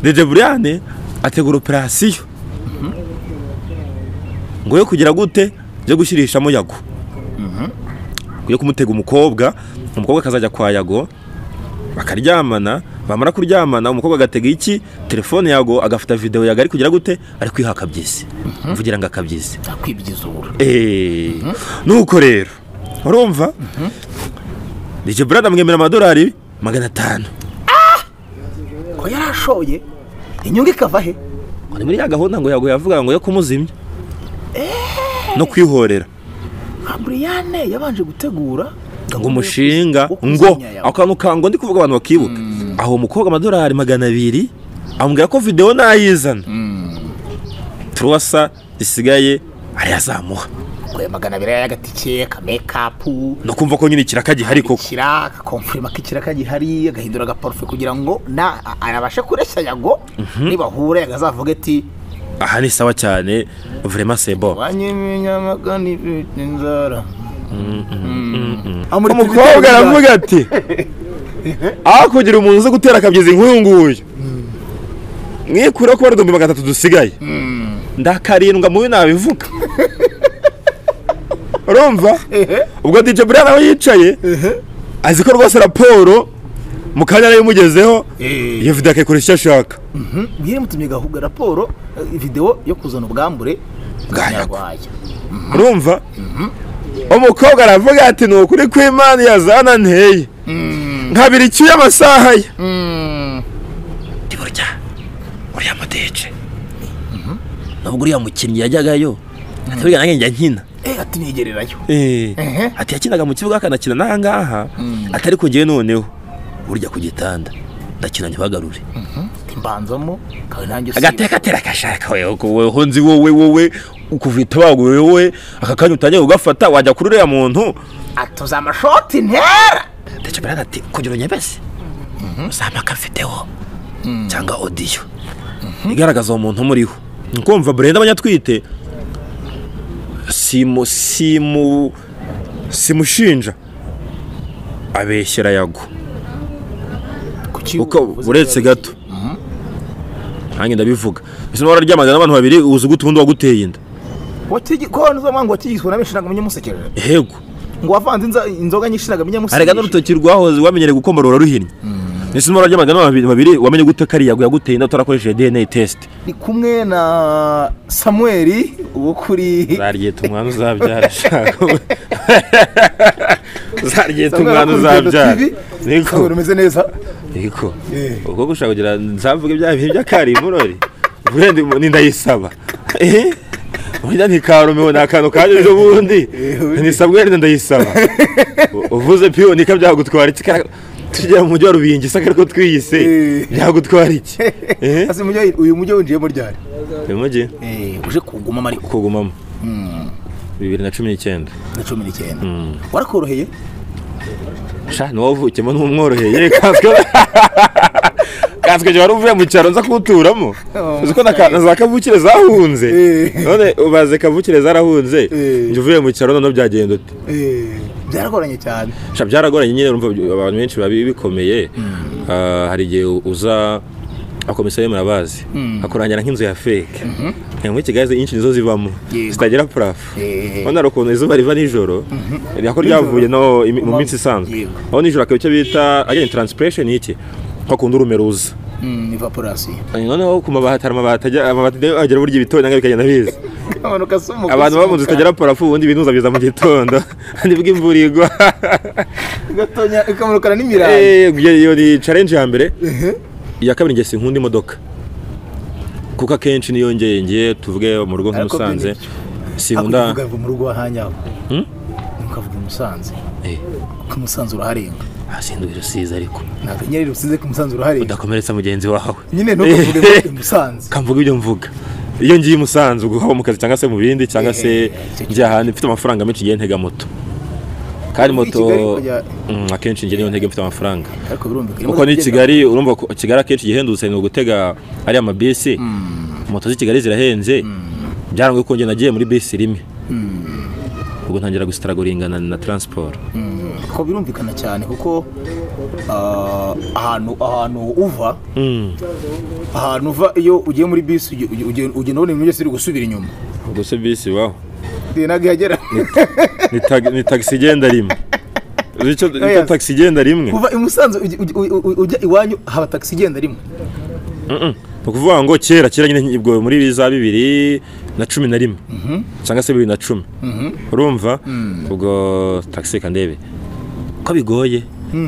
Deje Buriyane ategura operasiyo ngo yo kugira gute byo gushyirishamo yago yo kumutega umukobwa umukobwa akazajya kwa yago bakaryamana bamara kuryamana umukobwa agatega iki telefone yago agafata videwo yago ari kugira gute ari kwihaka byisi mvugira ngo akabyizi akwibyizuhura nuko rero urumva Deje Buriyane amwemera amadolari magana atanu ko yarashoye inyungu ikava he ngo ni muri ya gahunda ngo yago yavuga ngo yo kumuzimya no kwihorera nka buriyane yabanje gutegura ngo umushinga ngo ako kantu ka ngo ndi kuvuga abantu bakibuka aho umukobwa amadolari magana abiri amubwira ko videwo ntayizana turuwasa zisigaye arayazamuha ngo magana abiri y'agatike akamekapu no kumva ko nyine ikiraka gihari koko ikira agakomfurima k'ikiraka gihari agahindura agaparufe kugira ngo na arabashe kureshya yago nibahura yagazavuga ati aha ni sawa cyane vurema sebo wanye ibinyamagana ifite inzara umukobwa aravuga ati aho kugira umuntu uzi gutera akabyizi nk'uyu nguyu mwikureho kuba n'uduhumbi magana atatu dusigaye ndakarindwa mubi nabivuga urumva ubwo DJ Brian aho yicaye azi ko rwose raporo mu kanya yari imugezeho iyo video akayikora icyo ashaka bwimutumye gahuga raporo eh, videwo yo kuzana ubwambure Bwayago. bwanyarwaya urumva umukobwa aravuga ati ni ukuri kw'imana yazana nteye nkabira icyuya amasaha ye ndi burya uriya mudeje nubwo uriya mukinnyi yajyagayo ati burya nanjye njya nkina ati nigererayo Ehe. ati yakinaga mu kibuga akanakina n'aha ngaha atari ku ngewe noneho burya ku gitanda ndakina ntibagarure ati mbanzamo kawe nanjye agateka atera agashaka wewe wewe nzi wowe wowe ukuvita baguwe wowe aka kanya utangiye kugafata wajya kuri uriya muntu atuza amashoti ntera ndetse mbere ati kugira unyebese uzamaka videwo cyangwa odiyo igaragaza uwo muntu umuriho ni kumva burenda abanyatwite simu simu simushinja abeshyera yago kuki kuko uretse gato nanjye ndabivuga ese niba wararyamaga n'abantu babiri uzi gute ubundi waguteye inda konzoma ngo watigizwe na benshi ntabwo amenye umusekera hego ngo wavanze inza- inzoga nyinshi ntabwo amenye arega n'urutoki rwahoze wamenyereye gukomora uraruhinnye ese niba wararyamaga n'abantu babiri wamenye gute kariya yago yaguteye inda utarakoresheje dna test ni kumwe na samuweli uwo kuri zaryita umwana uzabyara shaka zaryita Samuel umwana akunda Rwanda uzabyara TV. Samuel niko umeze neza niko Eh. ubwo gushaka kugira nzavuge ibya bihe by'akari murori burenda ni ndayisaba Eh? burya ntikarumeho ni akantu kaje ejo bundi nisabwe wenda ndayisaba U- uvuze piyo nika byagutwara iki Ka- tujya mu mujyi wa rubingi isaka ariko twiyise Eh. byagutwara iki Eh? Hasi mujyi- uyu mujyi winjiyemo ryari uyu mujyi uje kugumamo ariko kugumamo bibiri na cumi n'icyenda na cumi n'icyenda warakoroheye sha ni wowe uvukiyemo n'umworoheye kanswe kanswe jya wari uvuye mu cyaro nza kuwuturamo Oh, uzi ko na ka- na za kavukire zahunze Eh. none ubaze kavukire zarahunze Eh. njya uvuye mu cyaro noneho byagenda ute Eh, byaragoranye cyane sha byaragoranye nyine urumva by- abantu benshi babi bikomeye Ah, hari igihe u- uza akomisiyo murabazi akurangira nk'inzu ya feke muri kigali nyinshi nizo zibamo Yego. zitagira purafu Eh. urabona hari ukuntu izuba riva nijoro ako ryavuye no imi- mu minsi isanzwe Yego. aho nijoro akaba icyo bita agenti taransipureshi ni iki ko kundi urumeruza evaporasiyo noneho ku mabati hari amabati ajya- amabati nayo agera burya ibitondo nangwa bikagenda biza amanuka se umugabo abantu baba mu nzu zitagira parafu ubundi ibinuza biza mu gitondo nibwo imvura igwa gatonya ikamanukana n'imirango Eh, iyo ni challenge ya mbere iya kabiri ngiye sinkunda imodoka kuko akenshi niyo ngiye ngiye tuvuge mu rugo Ariko nk'umusanze hakurya sinkunda ukavuga mu rugo wahanyaho ukavuga i musanze Eh, ko umusanzu uraharenga ah, sinduye rusizi ariko ntabwo inyeri rusize ko umusanzu uraharenga udakomeretsa mugenzi wawe nyine ntukavuge ngo i musanze kamvuga ibyo mvuga iyo ngiye umusanzu guhaba mu kazi cyangwa se mu bindi cyangwa se Eh, njya ahandi mfite amafaranga menshi ngiye ntega moto kandi Muri moto Kigali kujya- Mm, akenshi njye niyo ntega mfite amafaranga ariko birumvikana kuko ni kigali urumva ko kigali akenshi igihendutse ni ugutega ariya mabisi moto z'i kigali zirahenze byarangoye ko njye nagiye muri bisi rimwe ahubwo ntangira gusitaraguringana na taransiporo ko birumvikana cyane kuko ah, ahantu ahantu uva ahantu uva iyo ugiye muri bisi uge- uge- uge- ugenda ubona ibintu byose biri gusubira inyuma ubwo se bisi wawe ntabwo ihagera ni tag- ni tagisi igenda rimwe uzi icyo icyo Oya. tagisi igenda rimwe kuva i musanze ujya- ujya- ujya- ujya iwanyu haba tagisi igenda rimwe ni ukuvuga ngo kera kera nyine ubwo muri za bibiri na cumi na rimwe cyangwa se bibiri na cumi urumva ubwo tagisi reka ndebe ko bigoye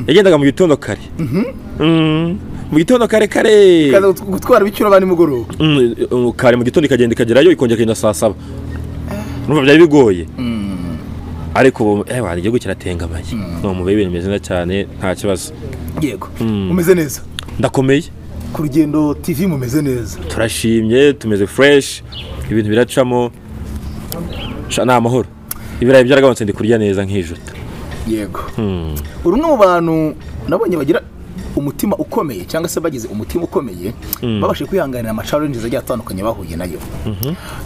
yagendaga mu gitondo kare Mm, mu gitondo kare kare Ikaza gut- gutwara ibicurane nimugoroba Mm, um, kare mu gitondo ikagenda ikagerayo ikongera ikagenda saa saba urumva byari bigoye ariko ubu eh, wari igihugu kiratengamaye ni umubare w'ibintu bimeze neza cyane nta kibazo yego umeze neza ndakomeye ku rugendo tv mumeze neza turashimye tumeze fureshi ibintu biracamo Sha, ni amahoro ibirayi byaragabanutse ndi kurya neza nk'ijuta yego uri umwe mu bantu nabonye bagira umutima ukomeye cyangwa se bagize umutima ukomeye babashije kwihanganira amacalenje agiye atandukanye bahuye nayo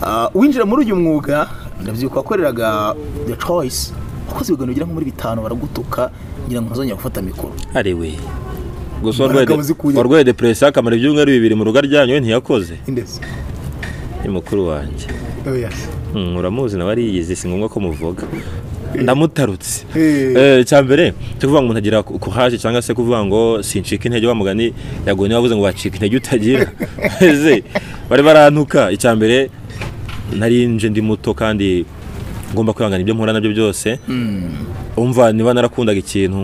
Ah, winjira muri uyu mwuga ndabyibuka wakoreraga the choice wakoze ibiganiro bigera nko muri bitanu baragutuka ngira ngo ntuzongera gufata mikoro ariwe gusa Imbaraga warwaye de- wazikuye. warwaye deperesiyo akamara ibyumweru bibiri mu rugo ryanyu we ntiyakoze indezi ni mukuru wanjye Mm, uramuzi nawe ariyizi si ngombwa ko muvuga ndamutarutse Eh. Eh, icya mbere cyo kuvuga ngo umuntu agira ku- kuhaje cyangwa se kuvuga ngo sincika intege wa mugani yaguye niba wavuze ngo wacika intege utagira ese bari barantuka icya mbere nari nje ndi muto kandi ngomba kwihangana ibyo mpura nabyo byose umva niba narakundaga ikintu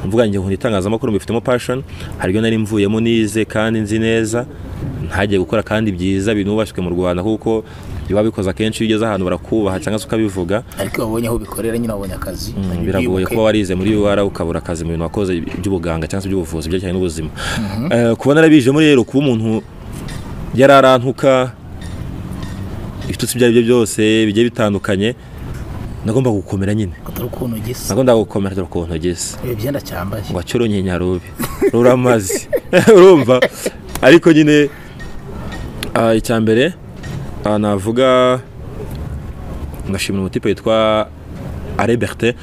mvuga ngo nkunda itangazamakuru mbifitemo passion hari ibyo nari mvuyemo nize kandi nzi neza ntagiye gukora kandi byiza binubashywe mu rwanda kuko biba bikoze akenshi iyo ugeze ahantu barakubaha cyangwa se ukabivuga ariko iyo babonye aho bikorera nyine babonye akazi Mm, biragoye bibuke. kuba warize muri UR ukabura akazi mu bintu wakoze by'ubuganga cyangwa se by'ubuvuzi byerekeranye n'ubuzima Eh, kuba narabijemo rero kuba umuntu yararantuka ibitutsi ibyo ari byo byose bigiye bitandukanye nagomba gukomera nyine atari ukuntu gisa nagomba gukomera dore ukuntu ugeze ibi byenda cyambaye ngo acure nyarubi ruramaze urumva ariko nyine ah, icya mbere ah, navuga ngashimira umutipe witwa areberte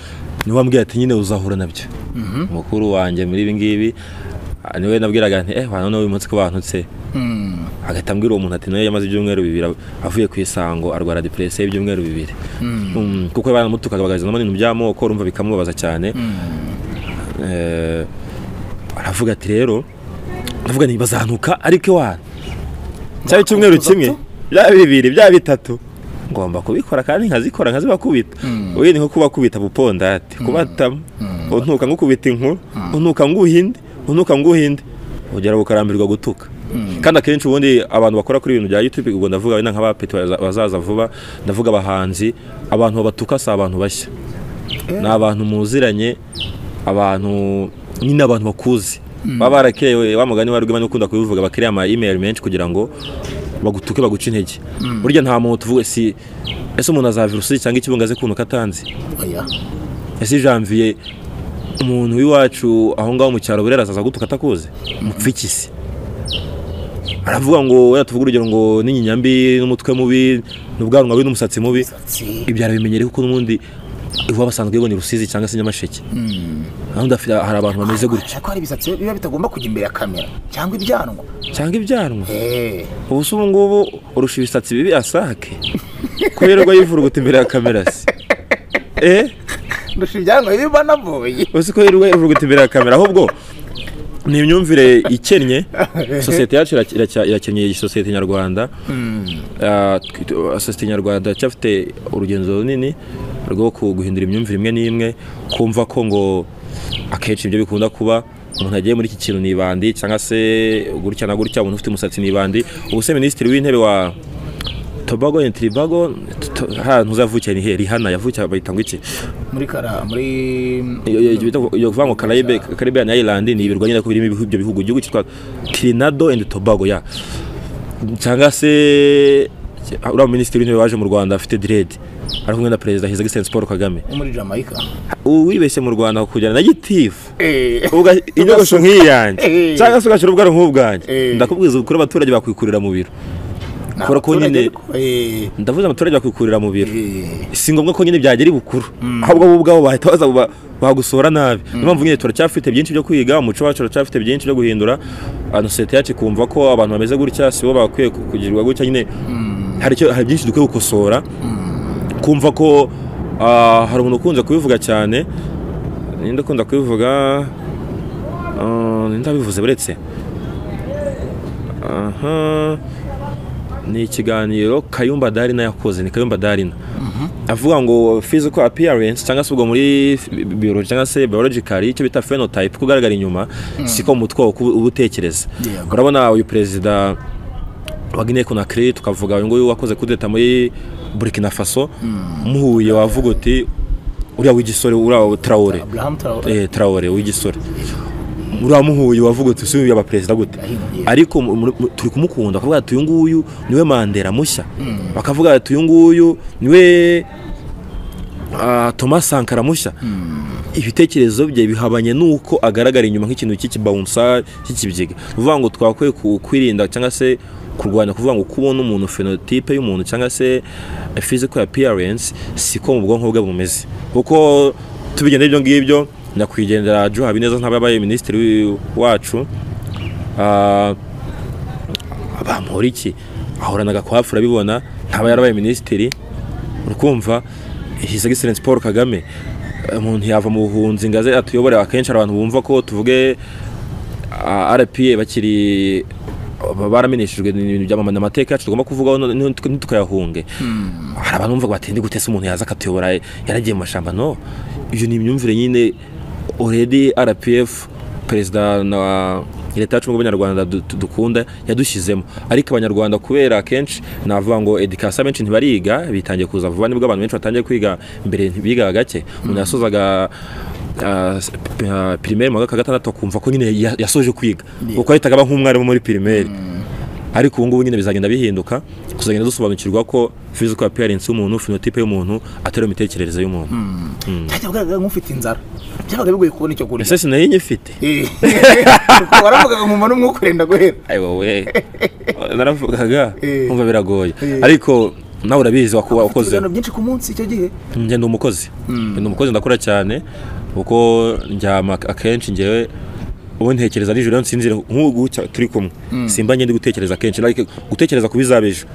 niwe wambwiye ati nyine uzahura nabyo mukuru wanjye muri ibi ngibi ah, niwe nabwiraga nti eh wana uyu munsi ko bantutse hagahita ambwira uwo muntu ati nawe yamaze ibyumweru bibiri av- avuye ku isango arwara depresiyo y'ibyumweru bibiri Mm, kuko banamutukaga bagarizamo n'ibintu by'amoko urumva bikamubabaza cyane Eh, aravuga ati rero ndavuga nti bazanuka ariko iwana cyaba icyumweru kimwe byaba bibiri byaba bitatu ngomba kubikora kandi nkazikora nkazibakubita uyu ni nko kubakubita bupondati kubatamo untuka ngukubita inkuru untuka nguhinde untuka nguhinde ugera bukarambirwa gutuka kandi akenshi ubundi abantu bakora kuri ibintu bya youtube ubwo ndavuga wenda nk'abapeti baza- bazaza vuba ndavuga abahanzi abantu babatuka si abantu bashya ni abantu muziranye abantu nyine abantu bakuzi baba barakerewe wa mugani wari urimo ukunda kubivuga bakiriye ama email menshi kugira ngo bagutuke baguce intege burya nta muntu tuvuga si ese umuntu azava virusi cyangwa ikibunga aze kuntu katanzi oya ese janvier umuntu w'iwacu aho ngaho mu cyaro burera azaza gutuka atakuze mupfikisi aravuga ngo wenda tuvuge urugero ngo n'inyinya mbi n'umutwe mubi n'ubwanwa bubi n'umusatsi mubi si ibyo arabimenyere kuko n'ubundi iwabo basanzwe bibona i rusizi cyangwa se nyamasheke naho ndafite hari abantu bameze gutyo ariko hari ibisatsi biba bitagomba kujya imbere ya kamera cyangwa ibyanwa cyangwa ibyanwa Eh, ubu se ubu ngubu urusha ibisatsi bibi asake ko yirirwa yivuruguta imbere ya kamera se eh ndusha ibyanwa bibi banavuye uzi ko yirirwa yivuruguta imbere ya kamera ahubwo ni imyumvire ikennye sosiyete yacu iracya- iracya- irakennye iyi sosiyete nyarwanda Ah, tw- tw- sosiyete nyarwanda iracyafite urugendo runini rwo ku- guhindura imyumvire imwe n'imwe kumva ko ngo akenshi ibyo bikunda kuba umuntu agiye muri iki kintu ni ibandi cyangwa se gutya na gutya umuntu ufite umusatsi ni ibandi ubu se minisitiri w'intebe wa tobago and tribago ahantu uzavukiye ni he rihana yavukiye bayita ngo iki muri kara muri iyo- iyo- ibyo bita- iyo kuvuga ngo Caribe Caribbean Island ni ibirwa nyine ko birimo ibihugu ibyo bihugu igihugu cyitwa Trinidad and Tobago ya cyangwa se uriya minisitiri w'intebe waje mu Rwanda afite dread ari kumwe na perezida his excellence Paul Kagame muri Jamaica uwibeshye mu Rwanda kujyana na gitifu eh uga inyogosho nk'iyanjye Eh. cyangwa se ugashira ubwaro nk'ubwanjye Eh. ndakubwiza ukuri abaturage bakwikurira mu biro Kubera ko nyine ndavuze abaturage bakwikurira mu biro si ngombwa ko nyine byagera ibukuru ahubwo bo ubwabo bahita baza bagusora nabi niyo mpamvu nyine turacyafite byinshi byo kwiga umuco wacu turacyafite byinshi byo guhindura sosiyete yacu ikumva ko abantu bameze gutya si bo bakwiye kugirirwa gutya nyine hari byinshi dukwiye gukosora kumva ko hari umuntu ukunze kubivuga cyane ninde ukunda kubivuga ninde wabivuze buretse aha ni ikiganiro kayumba darina yakoze ni kayumba darina avuga ngo physical appearance cyangwa se ubwo muri biology cyangwa se biologically icyo bita phenotype ko ugaragara inyuma siko mu mutwe uba utekereza urabona uyu perezida wa Guinea Conakry tukavuga uyu nguyu wakoze kudeta muri Burkina Faso muhuye wavuga uti uriya w'igisore uriya Traore eh Traore w'igisore uriya muhuye wavuga uti usubiye aba perezida gute ariko turi kumukunda bakavuga ati uyu nguyu niwe mandela mushya bakavuga ati uyu nguyu niwe Thomas Sankara mushya ibitekerezo bye bihabanye n'uko agaragara inyuma nk'ikintu cy'ikibawunsa cy'ikibyiga uvuga ngo twakwiye kwirinda cyangwa se kurwanya kuvuga ngo kubona umuntu phenotype y'umuntu cyangwa se physical appearance siko mu bwonko bwe bumeze kuko tubigenda ibyo ngibyo nyakwigendera Joe Habineza ntabwo yabaye minisitiri wacu bamuhora iki ahoranaga kwa hafi urabibona ntaba yarabaye minisitiri urukumva his excellence paul kagame umuntu yava mu buhunzi ngo aze atuyobore akenshi abantu bumva ko tuvuge rpa bakiri baramenyeshejwe ibintu byamamana amateka yacu tugomba kuvugaho ntitukayahunge hari abantu bumva bati ndi gutese umuntu yaza akatuyobora yaragiye mu mashyamba no ibyo ni imyumvire nyine already rpf perezida na leta yacu b'abanyarwanda dukunda yadushyizemo ariko abanyarwanda kubera akenshi navuga ngo edikasiyo benshi ntibariga bitangiye kuza vuba nibwo abantu benshi batangiye kwiga mbere bigaga gake umuntu yasozaga pirimeri mu mwaka wa gatandatu akumva ko nyine yasoje kwiga kuko yahitaga aba nk'umwarimu muri pirimeri ariko ubu ngubu nyine bizagenda bihinduka tuzagenda dusobanukirwa ko physical appearance y'umuntu phenotype y'umuntu atari imitekerereze y'umuntu byajya bugaragara nk'ufite inzara byabaga bigoye kubona icyo kurya ese sinari nyifite waravugaga nkuma n'umwuka urenda guhera ayi wowe naravugaga kumva biragoye ariko nawe urabizi wakuba ukoze ibintu byinshi ku munsi icyo gihe njye ndi umukozi ndi umukozi ndakora cyane kuko njyama akenshi ngewe ubu ntekereza nijoro iyo nsinzira nk'ubu turi kumwe simba ngende gutekereza kenshi gutekereza ku bizaba ejo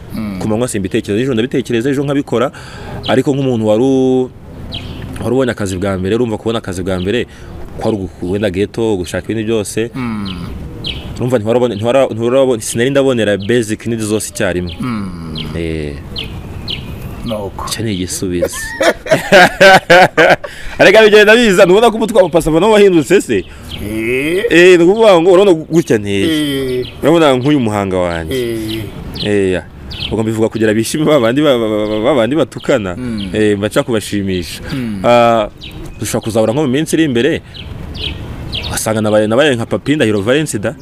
ku manywa simbitekereza nijoro ndabitekereza ejo nkabikora ariko nk'umuntu wari wari ubonye akazi bwa mbere urumva kubona akazi bwa mbere kwari wenda geto gushaka ibindi byose urumva sinari ndabonera basic n'indi zose icyarimwe icyo ni igisubizo arega bigenda biza ntubona ko umutwe wa pasava nawo wahindutse se ni ukuvuga ngo urabona gutya nteye urabona nk'uyu muhanga wanjye ubwo mbivuga kugira bishime babandi batukana mbaca kubashimisha dushobora kuzabura nko mu minsi iri imbere ugasanga nabaye nka papi ndahiro valensi da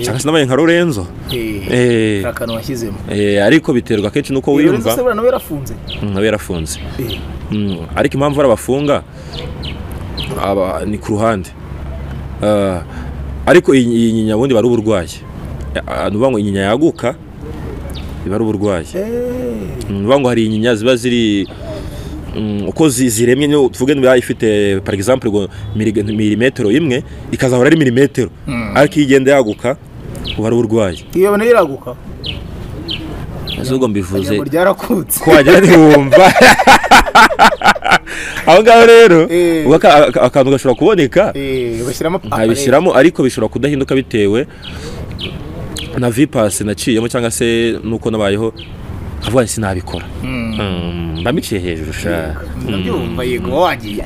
cyangwa se nabaye nka lorenzo akantu washyizemo ariko biterwa kenshi n'uko wiyumva nawe yarafunze nawe yarafunze ariko impamvu ari abafunga ni ku ruhande ariko iyi nyinya ubundi bari uburwayi ni ukuvuga ngo inyinya yaguka biba ari uburwayi ni ukuvuga ngo hari inyinya ziba ziri uko ziremye tuvuge niba ifite par exemple ngo milimetero imwe ikazahora ari milimetero ariko iyo igenda yaguka uba ari uburwayi iyo yabona iraguka ubwo mbivuze ryarakutse ko wagira ntiwumva aho ngaho rero akantu gashobora kuboneka nkabishyiramo ariko bishobora kudahinduka bitewe na vipasi naciyemo cyangwa se nuko nabayeho nkavuga ngo sinabikora mbamiciye hejuru ushaka ndabyumva yego wagiye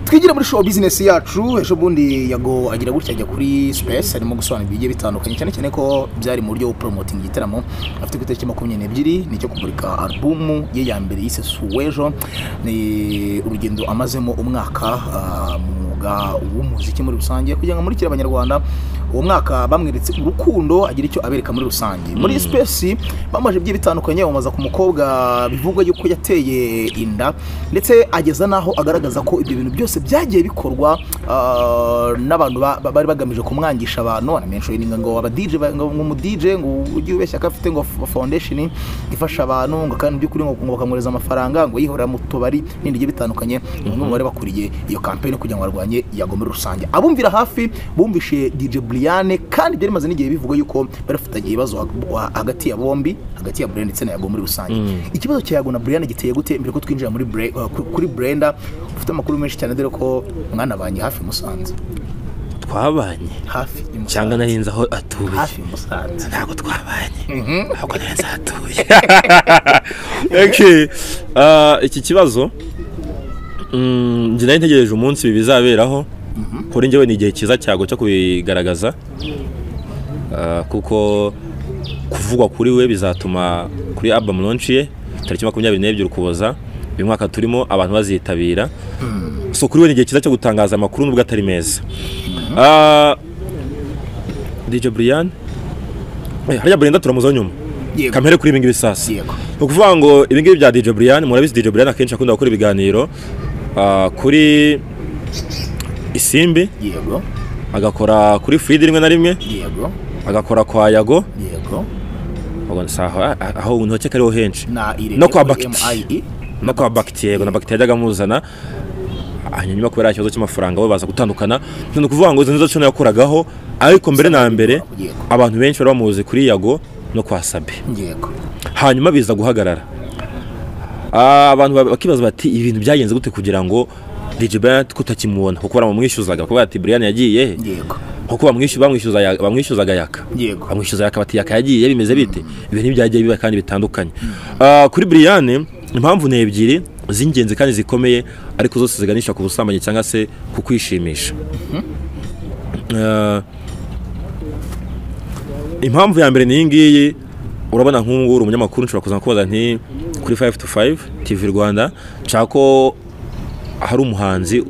twigire muri show bizinesi yacu ejo bundi yago agira gutya ajya kuri sipesi arimo gusobanura ibigiye bitandukanye cyane cyane ko byari mu buryo bwo poromotinga igitaramo afite ku itariki makumyabiri n'ebyiri ni icyo kumurika alubumu ye ya mbere yise suwejo ni urugendo amazemo umwaka mu mwuga w'umuziki muri rusange kugira ngo amurikire abanyarwanda uwo mwaka bamweretse urukundo agira icyo abereka muri rusange muri sipesi bamaze ibigiye bitandukanye bamaza ku mukobwa bivugwa yuko yateye inda ndetse ageza n'aho agaragaza ko ibyo bintu byose byagiye bikorwa ah, n'abantu ba- ba- bari bagamije kumwangisha abantu banamenshoyininga ngo aba DJ ba- ngo ngo umu DJ ngo ujye ubeshya ko afite ngo f- foundation ifasha abantu ngo kandi by'ukuri ngo ngo bakamwohereza amafaranga ngo yihorera mu tubari n'ibindi bigiye bitandukanye ni umwe mu bari bakuriye iyo campaign kugira ngo barwanye iyago muri rusange abumvira hafi bumvishe DJ Brian kandi byari bimaze n'igihe bivugwa yuko bari bafitanye ibibazo hag- wa- hagati ya bombi hagati ya Brian ndetse na Yago muri rusange ikibazo cya Yago na Brian giteye gute mbere ko twinjira muri Bre- uh, ku- kuri Brenda ufite amakuru menshi cyane dore ko mwanabanye hafi i Musanze twabanye hafi i Musanze. cyangwa narinze aho atuye hafi i Musanze ntabwo twabanye ntabwo narinze aho atuye Okay. Ah, iki kibazo mm, njye nari ntegereje umunsi ibi bizaberaho kuri njyewe ni igihe cyiza cyago cyo kubigaragaza Ah, kuko kuvugwa kuri we bizatuma kuri album launch ye tariki makumyabiri n'ebyiri ukuboza uyu mwaka turimo abantu bazitabira so kuri we ni igihe cyiza cyo gutangaza amakuru nubwo atari meza Ah, DJ Brian Eh, harya Brenda turamuzaho nyuma Yego. kampere kuri ibi ngibi sasa Yego. ni ukuvuga ngo ibi ngibi bya DJ Brian murabizi DJ Brian akenshi akunda gukora ibiganiro ah, kuri isimbi yego agakora kuri Frida rimwe na rimwe yego agakora kwa Yago yego ubwo si aho- ah, aho ntoke kariho henshi na irene No kwa muri Bakiti. MIE. no kwa Bakiti yego na Bakiti yajyaga amuzana hanyuma nyuma kubera ikibazo cy'amafaranga bo baza gutandukana ni ukuvuga ngo izo nizo cyo yakoragaho ariko mbere na mbere Yego. abantu benshi bari bamuzi kuri Yago no kwa Sabe yego hanyuma biza guhagarara Ah, abantu ba- bakibaza bati ibintu byagenze gute kugira ngo DJ Brian tutakimubona kuko baramumwishyuzaga kuko bati Brian yagiye he?" yego kuko bamwishyuza bamwishyuza ya- bamwishyuzaga yaka Yego. bamwishyuza yaka bati yaka yagiye bimeze bite ibintu ntibyagiye biba kandi bitandukanye Ah, kuri Brian impamvu ni ebyiri z'ingenzi kandi zikomeye ariko zose ziganisha ku busambanyi cyangwa se ku kwishimisha Ah, impamvu ya mbere ni iyi ngiyi urabona nk'ubu ngubu uri umunyamakuru nshobora kuza kubaza nti kuri 5 to 5 TV Rwanda nshaka ko hari umuhanzi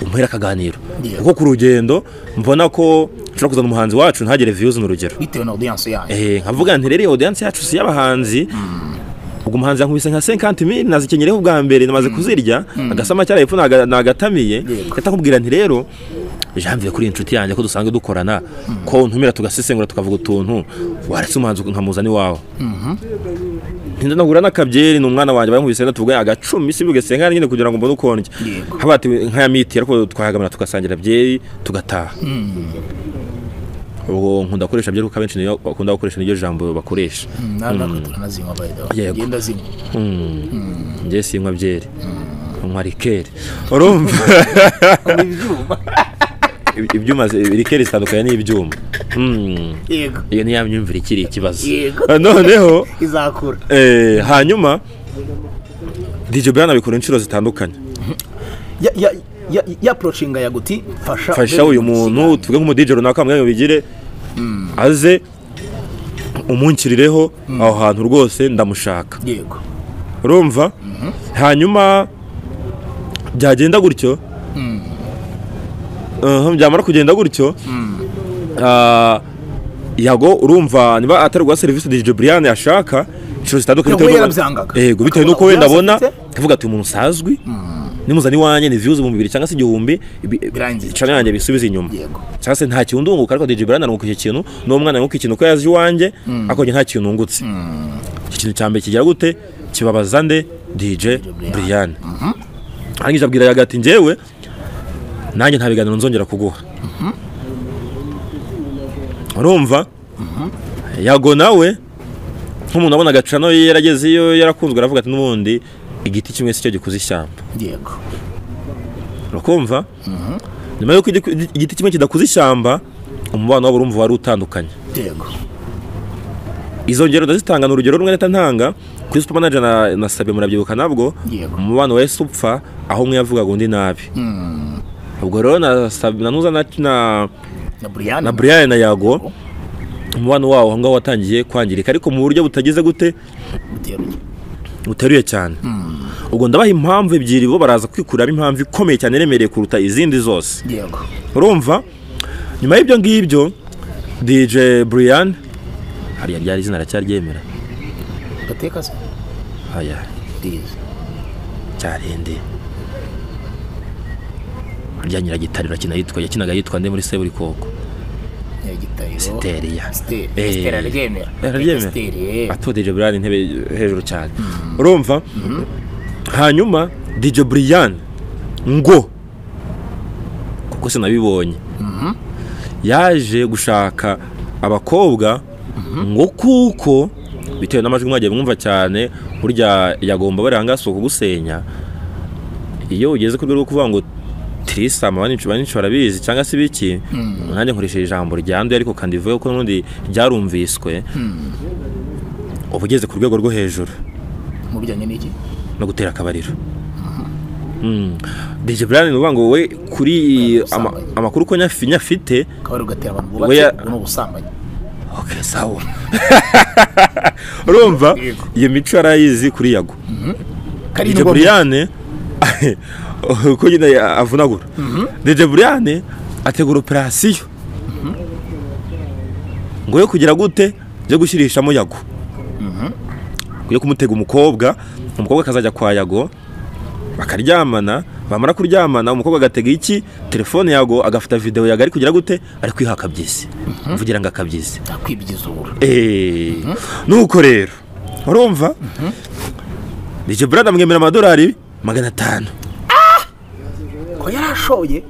umuhera akaganiro Yeah. kuko ku rugendo mbona ko nshobora kuzana umuhanzi wacu ntagere views ni urugero bitewe na audience yanyu Eh, nkavuga nti rero iyo audience yacu si y'abahanzi ubwo umuhanzi yankubise nka 50 mil nazikenyereho ubwa mbere namaze kuzirya agasama cyaraye epfo naga- nagatamiye Yego. gahita nkubwira nti rero janvier kuri iyi nshuti yanjye ko dusanzwe dukorana ko untumira tugasesengura tukavuga utuntu waretse umuhanzi nkamuzana iwawe ntinda nagura n'akabyeri ni umwana wanjye bankubise tuvuga agacumi si ugasenga nyine kugira ngo mbone uko ndya Yego. nkabati nkaya miti ariko twahagamana tugasangira byeri tugataha ubwo nkunda gukoresha byeri kuko abenshi niyo bakunda gukoresha niryo jambo bakoresha natwe turanazinywa by the way Yego. ngenda zinywa njye sinywa byeri nkwa rikeri urumva ibyuma Iby- ibyuma zi- rikeri zitandukanye n'ibyuma Mm. yego iyo ni ya myumvire ikiri ikibazo Yego. noneho izakura eh, hanyuma DJ Brian abikora inshuro zitandukanye ya ya ya yapproachinga yaguti fasha fasha uyu muntu tuvuge nk'umu DJ runaka mwanya bigire aze umunkirireho aho hantu rwose ndamushaka yego urumva hanyuma byagenda gutyo Mhm, byamara kugenda gutyo ah, yago urumva niba atari guha serivisi DJ Brian ashaka inshuro zitandukanye Yago bitewe n'uko- yarabyangaga. yego bitewe Akabona n'uko wenda audience abona afite. akavuga ati umuntu usazwi nimuzana iwanjye ni views ibihumbi bibiri cyangwa se igihumbi ibi- Birangiye. channel yanjye bisubize inyuma Yego. cyangwa se nta kintu ndunguka ariko DJ Brian arunguka icyo kintu n'umwana arunguka ikintu ko yazi iwanjye ariko njye nta kintu ngutse iki kintu cya mbere kigira gute kibabaza nde DJ Brian arangije abwira yaga ati njyewe nanjye nta biganiro nzongera kuguha urumva yago nawe nk'umuntu abona agacano ye yaragezeyo yarakunzwe aravuga ati n'ubundi igiti kimwe si cyo gikuze ishyamba yego urakumva nyuma y'uko igi- igiti kimwe kidakuze ishyamba umubano wabo urumva wari utandukanye yego izo ngero ndazitanga ni urugero rumwe nahita ntanga kuri super manager na, na sabe murabyibuka nabwo Yego. umubano wahise upfa aho umwe yavugaga undi nabi ubwo rero na sabe na nuza na, na, na Brian na brian na yago umubano wawo aho ngaho watangiye kwangirika ariko mu buryo butageze gute buteruye buteruye cyane ubwo ndabaha impamvu ebyiri bo baraza kwikuramo impamvu ikomeye cyane iremereye kuruta izindi zose yego urumva nyuma y'ibyo ngibyo DJ Brian hariya ryari izina aracyaryemera gateka se aya Yes. cyarende rya nyiragitari rakina yitwa yakinaga yitwa nde muri seburikoko Siteri, ya. Eh. siteri araryemera Siteri, eh. atodije burani intebe hejuru cyane urumva hanyuma DJ Brian ngo kuko sinabibonye yaje gushaka abakobwa ngo kuko bitewe n'amajwi mwagiye mwumva cyane burya yagomba bari ahangasi kugusenya iyo ugeze ku rwego rwo kuvuga ngo tirisama banyicu banyicu barabizi cyangwa se ibiki nanjye nkoresheje ijambo ryanduye ariko kandi ivuge ko n'ubundi ryarumviswe uba ugeze ku rwego rwo hejuru mu bijyanye n'iki no gutera akabariro Mm. DJ Brian ni ukuvuga ngo we kuri ama- ubusambanyi. amakuru ko nyafi- nyafite akaba ari ugatera abantu We bubatse ya- ubwo ni ubusambanyi okay sawa urumva Yego. iyo mico yarayizi kuri yago kari DJ Brian uko nyine avunagura DJ Brian ategura operasiyo ngo yo kugira gute yo gushyirishamo yago yo kumutega umukobwa umukobwa akazajya kwa yago bakaryamana bamara kuryamana umukobwa agatega iki telefone yago agafata videwo yago ari kugira gute ari kwiha akabyisi mvugira ngo akabyisi kwibyizuhura Eh, nuko rero urumva DJ Brad amwemera amadolari magana atanu ko yari ashoye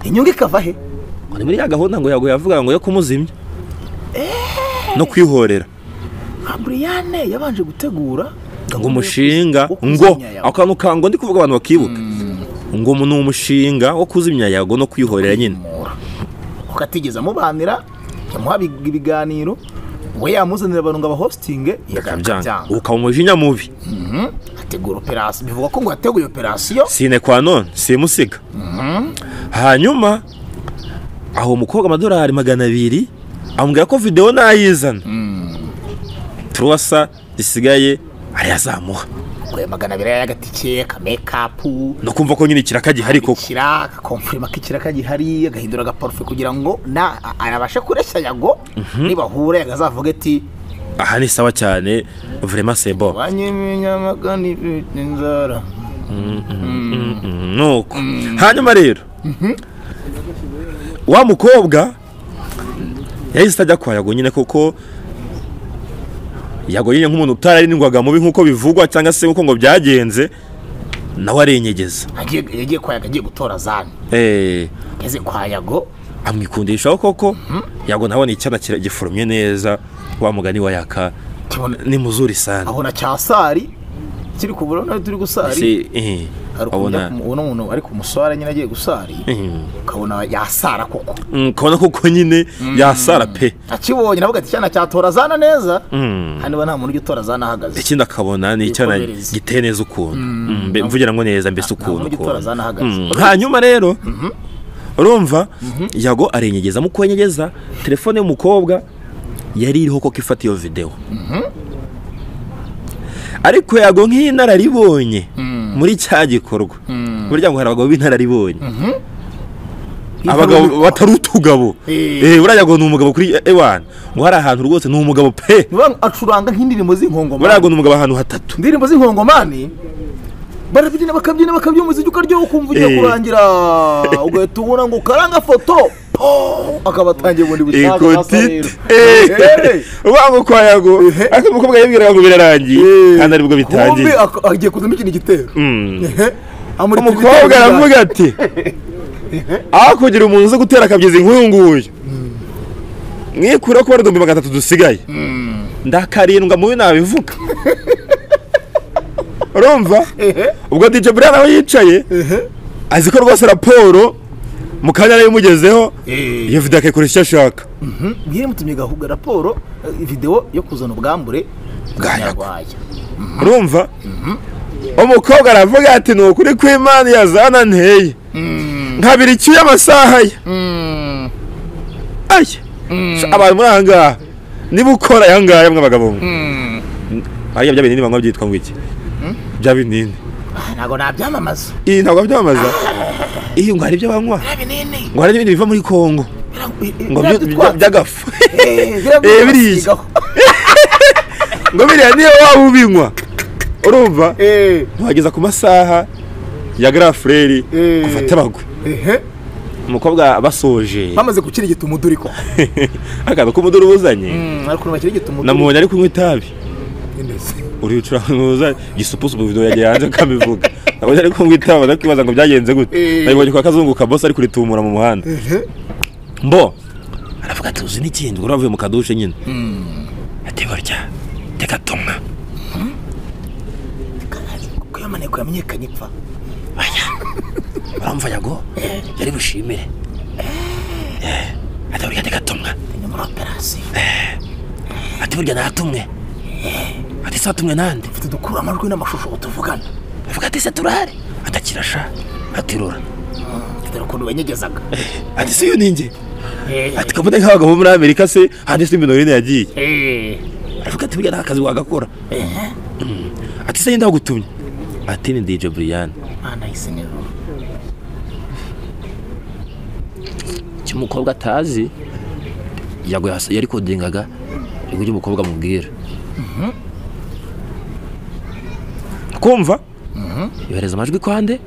inyungu ikava he ngo ni muri ya gahunda ngo yago yavuga ngo yo kumuzimya no kwihorera Ah, buriyane yabanje gutegura ngo umushinga wo kuzimya ngo yawe. ako kantu kango ndi kuvuga abantu bakibuka ngo umu- ni umushinga wo kuzimya yago no kwihorera nyine kumwimura kuko atigeze amubanira yamuha ibig- ibiganiro we yamuzanira abantu ngo abahositinge akabyanga ukaba umujinya mubi ategura operasiyo bivuga ko ngo yateguye operasiyo sine kwa none simusiga hanyuma aho umukobwa amadolari magana abiri amubwira ko videwo nayizana turuwasa zisigaye arayazamuha kure magana abiri y'agatike kamekapu no kumva ko nyine ikiraka gihari koko ikira agakomfurima k'ikiraka gihari agahindura agaparufe kugira ngo na a- abashe kureshya yago nibahure yagazavuga ati aha ni sawa cyane vrema sebo banyiminyamagani bita inzara nuko hanyuma rero wa mukobwa yahise ajya kwa yago nyine kuko yago nyine nk'umuntu utararindwaga mubi nk'uko bivugwa cyangwa se nk'uko ngo byagenze nawe arenyegeza Agiye- yagiye kwa yago agiye gutora zani Eh, ageze kwa yago amwikundishaho koko yago nabona icyana kira- gifurumye neza wa mugani wa yaka kibona ni muzuri sana aho na cyasari kiri kubura nawe turi gusari Se- eh, hari ukuntu ubona ubona umuntu ari ku musore nyine agiye gusari eh, ukabona yasara koko mm, ukabona koko nyine yasara pe akibonye navuga ati cyana cyatora zana neza Mm. hano niba nta muntu ujya utora zana ahagaze ikindi akabona ni icyana Yikomereza. giteye neza ukuntu Mm, mbe- mvugira ngo neza mbese ukuntu muntu utora ukuntu. zana ahagaze Mm, hanyuma rero urumva yago arenyegeza mu kwenyegeza telefone y'umukobwa yari iriho koko ifata iyo videwo ariko yago nk'inararibonye muri cya gikorwa burya ngo hari abagabo b'inararibonye abagabo batari utugabo Eh. Eh, buriya yago ni umugabo kuri ewana ngo hari ahantu rwose ni umugabo pe Ni ba- acuranga nk'indirimbo buriya yago z'inkongomani ni umugabo ahantu hatatu indirimbo z'inkongomani barabyina bakabyina bakabyina umuziki ukaryoha ukumva ugiye Eh. kurangira ugahita ubona ngo karanga foto po! akaba atangiye ubundi bushake hasi ikotite areba. Eh. ubango kwa yago ariko umukobwa yabwiraga ngo birarangiye kandi aribwo Bombi bitangiye ak- agiye kuzamo ikindi gitero Mm. amurika umukobwa ibitero aravuga ati aho kugira umuntu uzi gutera akabyizi nk'uyu nguyu mwikureho kuba ibihumbi magana atatu dusigaye ndakarindwa mubi nabivuga urumva Ehe. ubwo DJ Brian aho yicaye azi ko rwose raporo mu kanya yari imugezeho Eh. iyo video akayikora icyo ashaka Mhm. Mwiriwe mutumye gahubwa raporo eh, video yo kuzana ubwambure Bwa Yago. nyarwaya urumva umukobwa aravuga ati ni ukuri kw'imana yazana nteye nkabira icyuya amasaha ye aya Sha, abantu muri aha ngaha niba ukora aya ngaya mwe abagabo mwe ariya bya binini banywa byitwa ngo iki bya binini Ah, ntabwo nabyamamaza iyi ntabwo byamamaza iyi ngo hari ibyo banywa bya binini ngo hari n'ibindi biva muri kongo ngo byo- bya- by'agafu Eh, biriya. ngo biriya niyo waba ubinywa urumva wageza ku masaha ya garafureri Eh. gufata bagwe biriya umukobwa basoje bamaze gukirigita umuduri ko akantu k'umuduri ubuzanye Mm, ariko ukuntu bakirigita umuduri namubonye ari kunywa itabi ndetse. uricura ntuza gisupusu mu video yagiye hanze akabivuga nabonye ari kunywa itabi ndakibaza ngo byagenze gute Eh. nabibonye kwa kazungu ka boss ari kuritumura mu muhanda mbo aravuga ati uzi n'ikindi ubwo avuye mu kadushe nyine ati burya teka tumwa kuko yamaneko yamenyekanye ipfa uramva yago yari bushimire ati burya teka tumwa ni muri operasiyo ati burya natumwe ati sa tumwe nande mfite dukura amajwi n'amashusho tuvugana avuga ati se turare atakirasha atirura mfite ukuntu banyegezaga ati si iyo ninjye Eh, ati kabone nk'abagabo bo muri amerika se hanze si mirongo ine yagiye eh. aravuga ati burya nta kazi wagakora Mm. ati se ndagutumye ati ni dj brian Ah, nice nero. icyo umukobwa atazi yaguye hasi yari kodingaga ijwi ry'umukobwa amubwira kumva yohereza amajwi kwande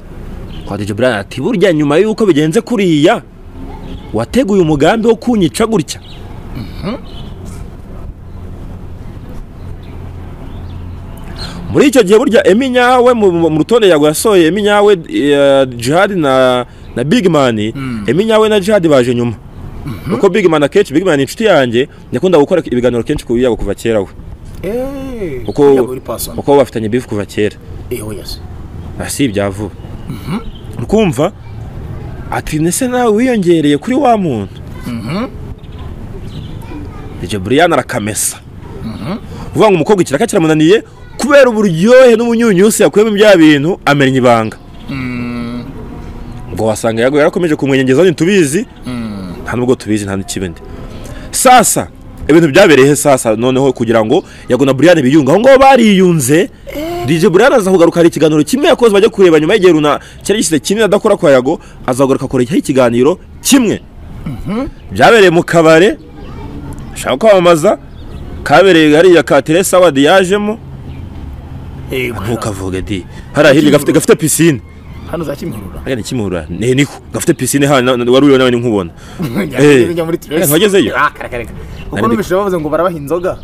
kwa dj brian ati burya nyuma y'uko bigenze kuriya wateguye umugambi wo kunyica gutya muri icyo gihe burya emi nyawe mu mu rutonde yago yasohoye emi nyawe eh, jihad na na big man emi nyawe na jihad baje nyuma kuko big man akenshi big man ni inshuti yanjye yakunda gukora ibiganiro kenshi ku yago kuva kera we Eh, kuko yaba uri person. kuko bafitanye beef kuva kera Eh, yes. Ah, si ibya vuba ukumva ati nese nawe wiyongereye kuri wa muntu DJ Brian arakamesa uvuga ngo umukobwa ikiraka kiramunaniye kubera uburyohe n'umunyunyusi yakuyemo bya bintu amenya ibanga ngo wasanga yago yarakomeje kumwenyegeza ntitubizi nta nubwo tubizi nta n'ikibindi sasa ibintu byabereye he sasa noneho kugira ngo yago na Brian biyunge aho ngaho bariyunze DJ Brian aza kugaruka hari ikiganiro kimwe yakoze bajya kureba nyuma y'igihe runa cyari gishyize kinini adakora kwa yago azagaruka akoreho ikiganiro kimwe byabereye mu kabare ashaka kwamamaza kabereye hariya ka Teresa Award yajemo Eh, ntukavuge di hariya hirya gafite gafite pisine hano za Kimihurura. hariya ni kimihurura ni niko gafite pisine hano na- wari uriyo nawe ni nkubona Njya- Eh. njya muri Tracy. Eh, ntiwagezeyo? Ah, kareka, kareka. Kuko Nari- numvise bavuze ngo barabaha inzoga.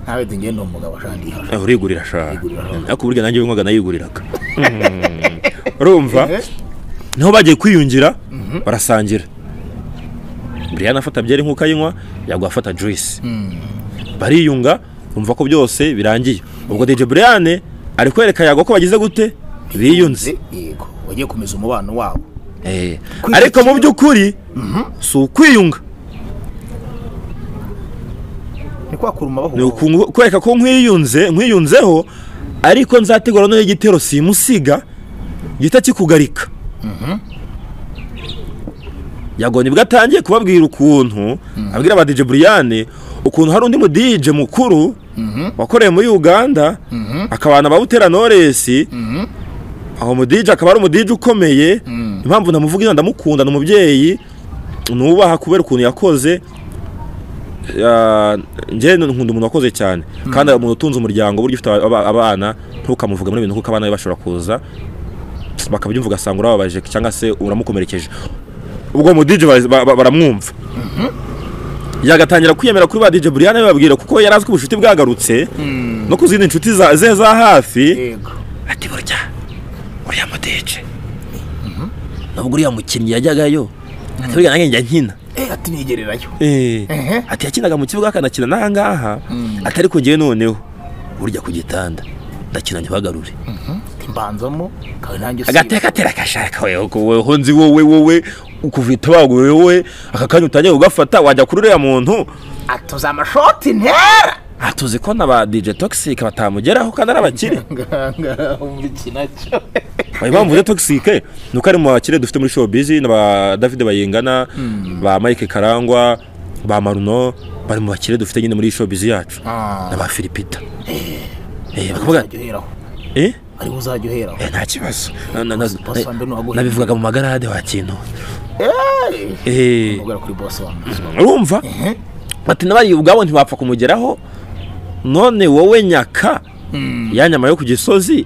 Nawe ati ngende uwo mugabo ashandi hafi. Eh, urigurira sha Urigurira. ariko burya nanjye winywaga nayiguriraga Mm. urumva Eh, niho bagiye kwiyungira barasangira Brian afata byeri nk'uko ayinywa yagwa afata juice bariyunga bumva ko byose birangiye ubwo DJ Brian ari kwereka yagwa ko bagize gute biyunze Yego, wagiye kumeza umubano wabo. Eh, Kwiyunga ariko mu kimwe. by'ukuri si ukwiyunga Ni kwa kuruma ni bahura. uku- kwereka ko nkwiyunze nkwiyunzeho ariko nzategura noneho igitero simusiga gihita kikugarika yago nibwo atangiye kubabwira ukuntu abwira aba DJ Brian ukuntu hari undi mu DJ mukuru wakoreye muri Uganda akabana ba Butera Knowless aho mu DJ akaba ari umu DJ ukomeye impamvu namuvuga ino ndamukunda ni umubyeyi nubaha kubera ukuntu yakoze Ah, njye nkunda umuntu wakoze cyane kandi umuntu utunze umuryango burya ufite aba- abana ntukamuvuge muri ibintu kuko abana be bashobora kuza bakabyumva ugasanga urababaje cyangwa se uramukomerekeje ubwo mu DJ bari- ba- ba- baramwumva yagatangira kwiyemera kuri ba DJ Brian bababwira kuko yari azi ko ubucuti bwagarutse no ku zindi nshuti za- ze za hafi Yego. ati burya uriya mu DJ nubwo uriya mukinnyi yajyagayo ati burya nanjye njya nkina Eh, ati nigererayo. Eh, Ehe. ati yakinaga mu kibuga akanakina n'aha ngaha atari kugiye noneho burya ku gitanda ndakina ntibagarure Ati mbanzamo, kawe nanjye usibe. agateka atera agashaka wewe weho nzi wowe wowe ukuvita baguwe wowe aka kanya utangiye kugafata wajya kuri uriya muntu Atuza amashoti ntera. Ah, tuzi ko na ba DJ Toxic batamugeraho kandi ari abakire Ngangara umukina cyo. Ayo mpamvu rero toxic ni uko ari mu bakire dufite muri showbiz na ba David Bayingana ba Mike Karangwa ba Maruno bari mu bakire dufite nyine muri showbiz yacu Ah. na ba Filipita eh bakavuga Uzajya uheraho. eh Ari we uzajya uheraho. Eh, nta kibazo Na- na- na- Boss wa mbere ni uwaguhe. nabivugaga mu magarade wa kintu Eh. Eh, Ubwo kuri boss wanjye. urumva Eh. ati n'abari ubwabo ntibapfa kumugeraho none wowe nyaka ya nyama yo ku gisozi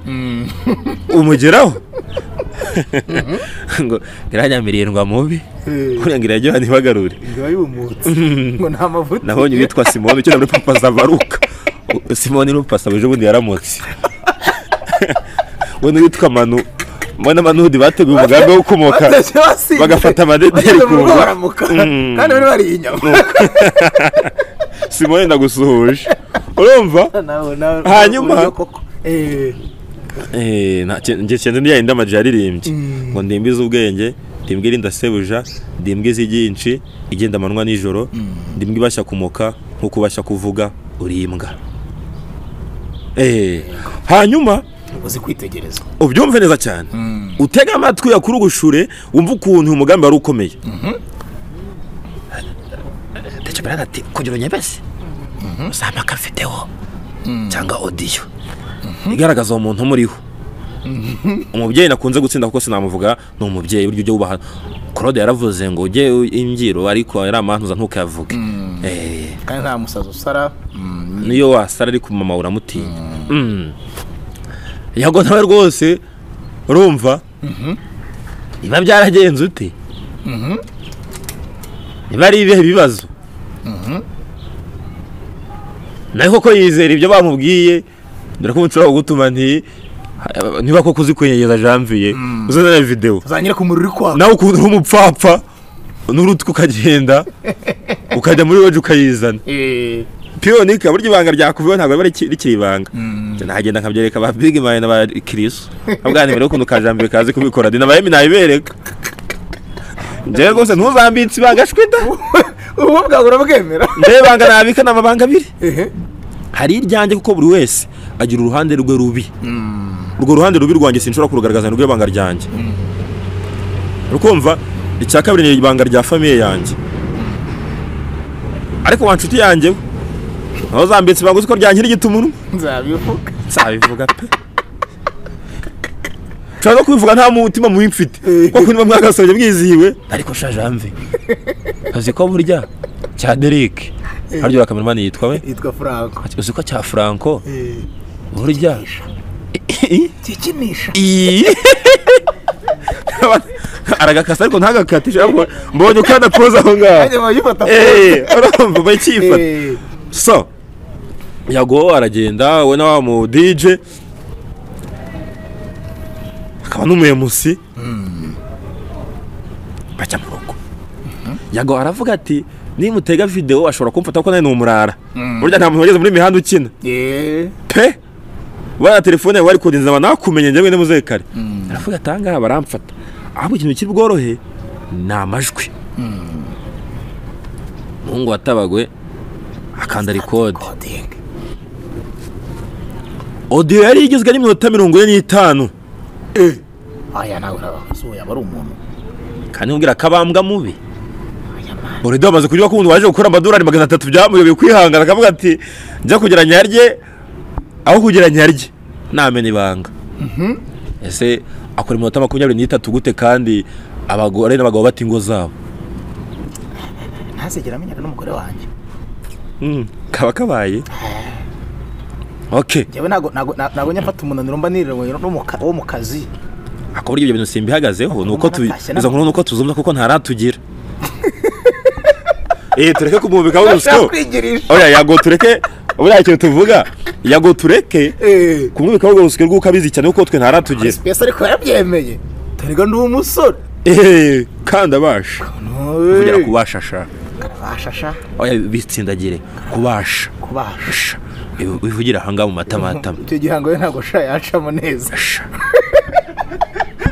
umugeraho ngo iranyamiriye ndwa mubi kurenga irajya ntibagarure biba yumutse ngo nta mavuta nabonye uwitwa simoni ukina muri papasa baruka U- simoni n'umupasa ejo bundi yaramutse we n'uwitwa manu we na manuhudi bateguye umugambi wo kumoka Batashye basinze. bagafata amadederi Bageze mu ku rugo mva. baramuka kandi bari bariye inyama simoni ndagusuhuje urumva Nawe- nawe- Hanyuma- uburyo koko. Eh, Eh, nta- ke- nge kenda ndiya yindi amajwi yaririmbye ngo ndimbize ubwenge ndimbwe irinda sebuja ndimbwe izi ryinshi igenda amanywa nijoro ndimbwe ibashya kumoka nk'uko ubashya kuvuga uri imbwa Eh, hanyuma uzi kwitegereza ubyumve neza cyane utega amatwi yakurugushure wumve ukuntu umugambi wari ukomeye ndetse baraga ati kugira unyebeze za maka mfiteho cyangwa odiyo igaragaza uwo muntu umuriho umubyeyi nakunze gutsinda kuko sinamuvuga ni umubyeyi burya ujye wubaha claude yaravuze ngo ujye imbyiro ariko ari amantuza ntukayavuge Eh, kandi nta musazi usara niyo wasara ari ku mama uramutinya Mm. yago nawe rwose urumva biba byaragenze ute niba ari ibihe bibazo nawe koko yizera ibyo bamubwiye dore ko umunsi wabo gutuma nti niba koko uzi kwenyegeza janvier uzanane videwo uzanyira ku muriro uri kwaka nawe ukuntu uri umupfapfa n'urutwe ukagenda ukajya muri weje ukayizana Eh, piyonika burya ibanga ryakuveho ntabwo riba riki- rikiri ibanga nahagenda nkabyereka ba big mine ba kirisu abwana mbere y'ukuntu ka jambi kazi kubikora dina bahemi nabibereka njyewe rwose ntuzambitse ibanga shwida ubu bwawe urabwemera njyewe ibanga nabika ni amabanga abiri Ehe. hari iryanjye kuko buri wese agira uruhande rwe rubi urwo ruhande rubi rwanjye sinshobora kurugaragaza ni rw'ibanga ryanjye rukumva icya kabiri ni ibanga rya famiye yanjye ariko wa nshuti yanjye we, naho zambitse ibanga uzi ko ryankira igitumunwa nzabivuga nzabivuga pe nshobora no kubivuga nta mutima mubi mfite kuko niba mwagasobye mwizihiwe ariko sha jamve uzi ko burya cya derike haryo kameramani yitwa we yitwa franco uzi ko cya franco Eh, burya kikinisha Iyi. aragakasa ariko ntagakatishe ahubwo mbonye uko adapoza aho ngaho ajya bayifata Eh, urumva bakifata Eh, so yago aragenda we na wa mu DJ akaba n'umuyemusi bajya mu rugo yago aravuga ati nimutega videwo ashobora kumfata ko nawe ni umurara burya nta muntu wageze muri mihanda ukina eh, pe bana telefone yawe wari kodinza abantu nakumenye njyewe n'umuze kare aravuga ati ahangaha baramfata ahubwo ikintu kiri bworohe ni amajwi umuhungu watabagwe akanda rikode coding. odiyo yari igizwe n'iminota mirongo ine n'itanu aya nawe urababaza uwo yaba ari umuntu kandi mubwira akabambwa mubi aya mani urido amaze kurya kundi waje gukora amadolari magana atatu byamuyobeye kwihangana akavuga ati njya kugira nyarye aho kugira nyarye namena ibanga ese akora iminota makumyabiri n'itatu gute kandi abagore n'abagabo bata ingo zabo ntazigera amenyana n'umugore wanjye kaba kabaye ok njyewe ntago ntago ntago njya mfata umunaniro mba nirira n'umukara wo mu kazi ako burya ibyo bintu simbihagazeho ni uko tu Natashye izo nkuru ni uko tuzumva kuko ntaratugira eh tureke kumwubikaho urusyo kwigirira oya yago tureke buriya ikintu tuvuga yago tureke eh kumwubikaho urwo rusyo rw'uko abizi cyane kuko twe ntaratugira pesa ariko yarabyemeye dore ndi umusore eee kandi abasha kugera Ntuye. kubasha sha bashasha oya bitsindagire kubasha kubasha sha Ibi- bivugire ahangaha mu matamatama icyo gihango we ntabwo sha yacamo neza sha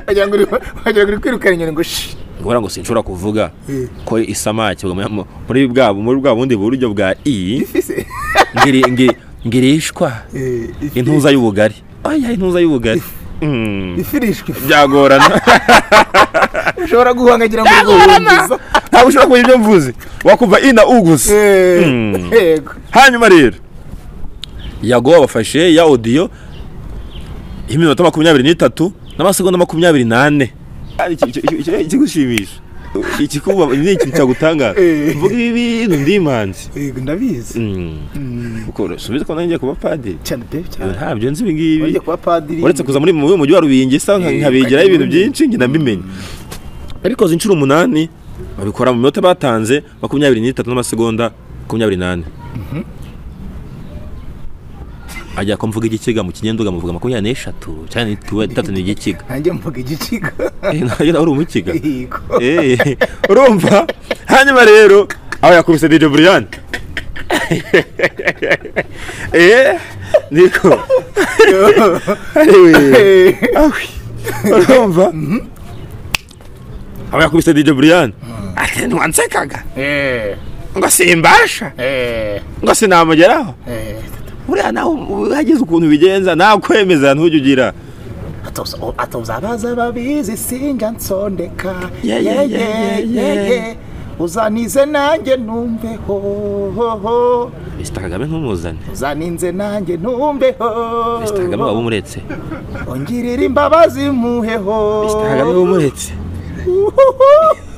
wagira ngo uri- wagira ngo uri kwirukana inyoni ngo shi ngora ngo sinshobora kuvuga Eh. ko isamake mu- mu- muri bwa muri bwa bundi buryo bwa i ifise ngiri ngiri ngirishwa Eh, ifi- intuza y'ubugari oya intuza y'ubugari Mm, ifirishwa ifu. byagorana ushobora guhangagira ngo urwuhungiza ntabwo ushobora kumenya ibyo mvuze wakumva i na u gusa Mm. yego hanyuma rero yago abafashe ya odiyo y'iminota makumyabiri n'itatu n'amasegonda makumyabiri n'ane Ari iki- iki- iki- iki- ikigushimisha ikikuba ni ikintu cyagutangaza Eh. mvuga ibi bintu ndi imanzi yego ndabizi kuko subiza ko nanjye kuba padiri cyane pe Ibi cyane ntabyo nzi ibi ngibi Urya kuba padiri uretse kuza muri mu mujyi wa rubingi sa Eh, nkabigiraho ibintu ukajya byinshi njye ndabimenya ariko izi inshuro umunani babikora mu minota batanze makumyabiri n'itatu n'amasegonda makumyabiri n'ane ajya ko mvuga igikiga mu kinyenduga muvuga makumyabiri n'eshatu cyane itatu ni igikiga ntange mvuga igicigo Eh, nawe uri umukiga Yego. Eh, urumva hanyuma rero aho yakubise DJ Brian eh niko Anyway, awi, urumva aho yakubise DJ Brian ati ntiwansekaga Eh, ngo simbasha eh, ngo sinamugeraho eh. buriya nawe hagize ukuntu ubigenza nakwemeza ntujugira Atoza- o- atoza abaza babizi sinjya nsondeka Yeah, yeah, yeah, yeah, yeah. uzanize nanjye numbeho Mr kagame ntumuzane uzaninze nanjye numbeho Mr kagame waba umuretse ongirira imbabazi muheho Mr kagame waba umuretse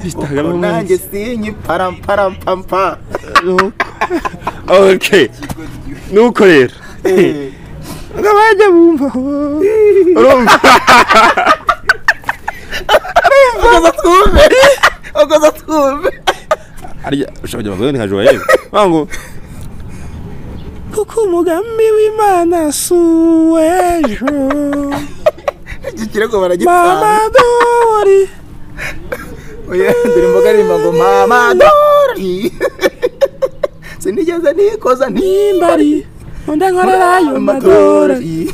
Mr kagame Uko waba nanjye umuretse sinyi paramparampampa okay nuko rero ngo abajya bumvaho urumva ukoza twumve ukoza twumve arya ushobora kujya mu nka joyewe ngo kuko umugambi w'imana si uw'ejo iki kirego baragitanga mama dori Oya, dore imboga aririmba ngo mama dori sinigeze nikoza nimba ari undi nkorera ayo madori amadori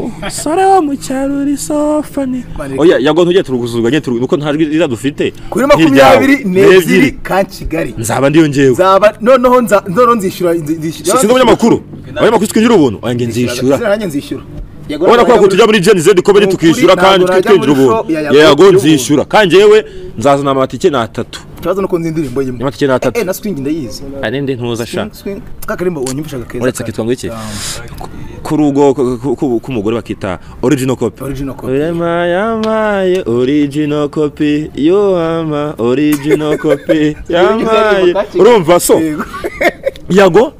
umusore wo mu cyaro uri sofani oya yago ntujye turuguzurwa nyine turu- nuko nta jwi ririya dufite kuri nk'iryawe. makumyabiri n'ebyiri N'ebyiri. ka kigali nzaba ndiyo njyewe nzaba noneho nza noneho nzishyura nzi- si nzishyura si ndi umunyamakuru abanyamakuru twinjira ubuntu oya njye nzishyura Nzishyura, nanjye nzishyura Yego, urabona ko ntabwo ahubwo tujya muri Gen Z komedi Ni ukuri, tukishyura kandi ntabwo twe najya muri twinjira ubuntu show ya Yago yego twinjira nzishyura kandi yewe nzazana amatike ni atatu ikibazo nuko nzi indirimbo yimwe amatike ni atatu eh na swing ndayizi anende ntuza sha Swing, swing. ka karimbo unyumvisha gakeza uretse cyane. akitwa ngo iki Ah, k'urugo ku- ku- ku- k'umugore bakita original copy original copy Urema yamaye original copy yohama original copy yamaye urumva so Yego. yago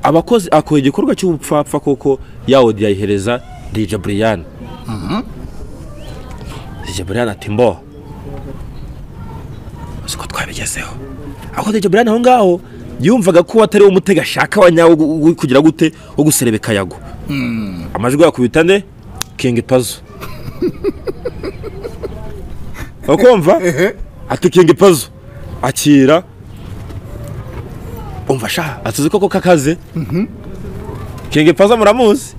abakozi akora igikorwa cy'ubupfapfa kuko yawodi yayihereza DJ Brian DJ Brian ati mbo uzi ko twabigezeho aho DJ Brian aho ngaho yumvaga ko atari we umutega ashaka wa nyawo gu- gu- kugira gute wo guserebeka yago amajwi yakubita ne King Pazo ukumva ati King Pazo akira umva sha atuzi koko kakaze King Pazo muramuzi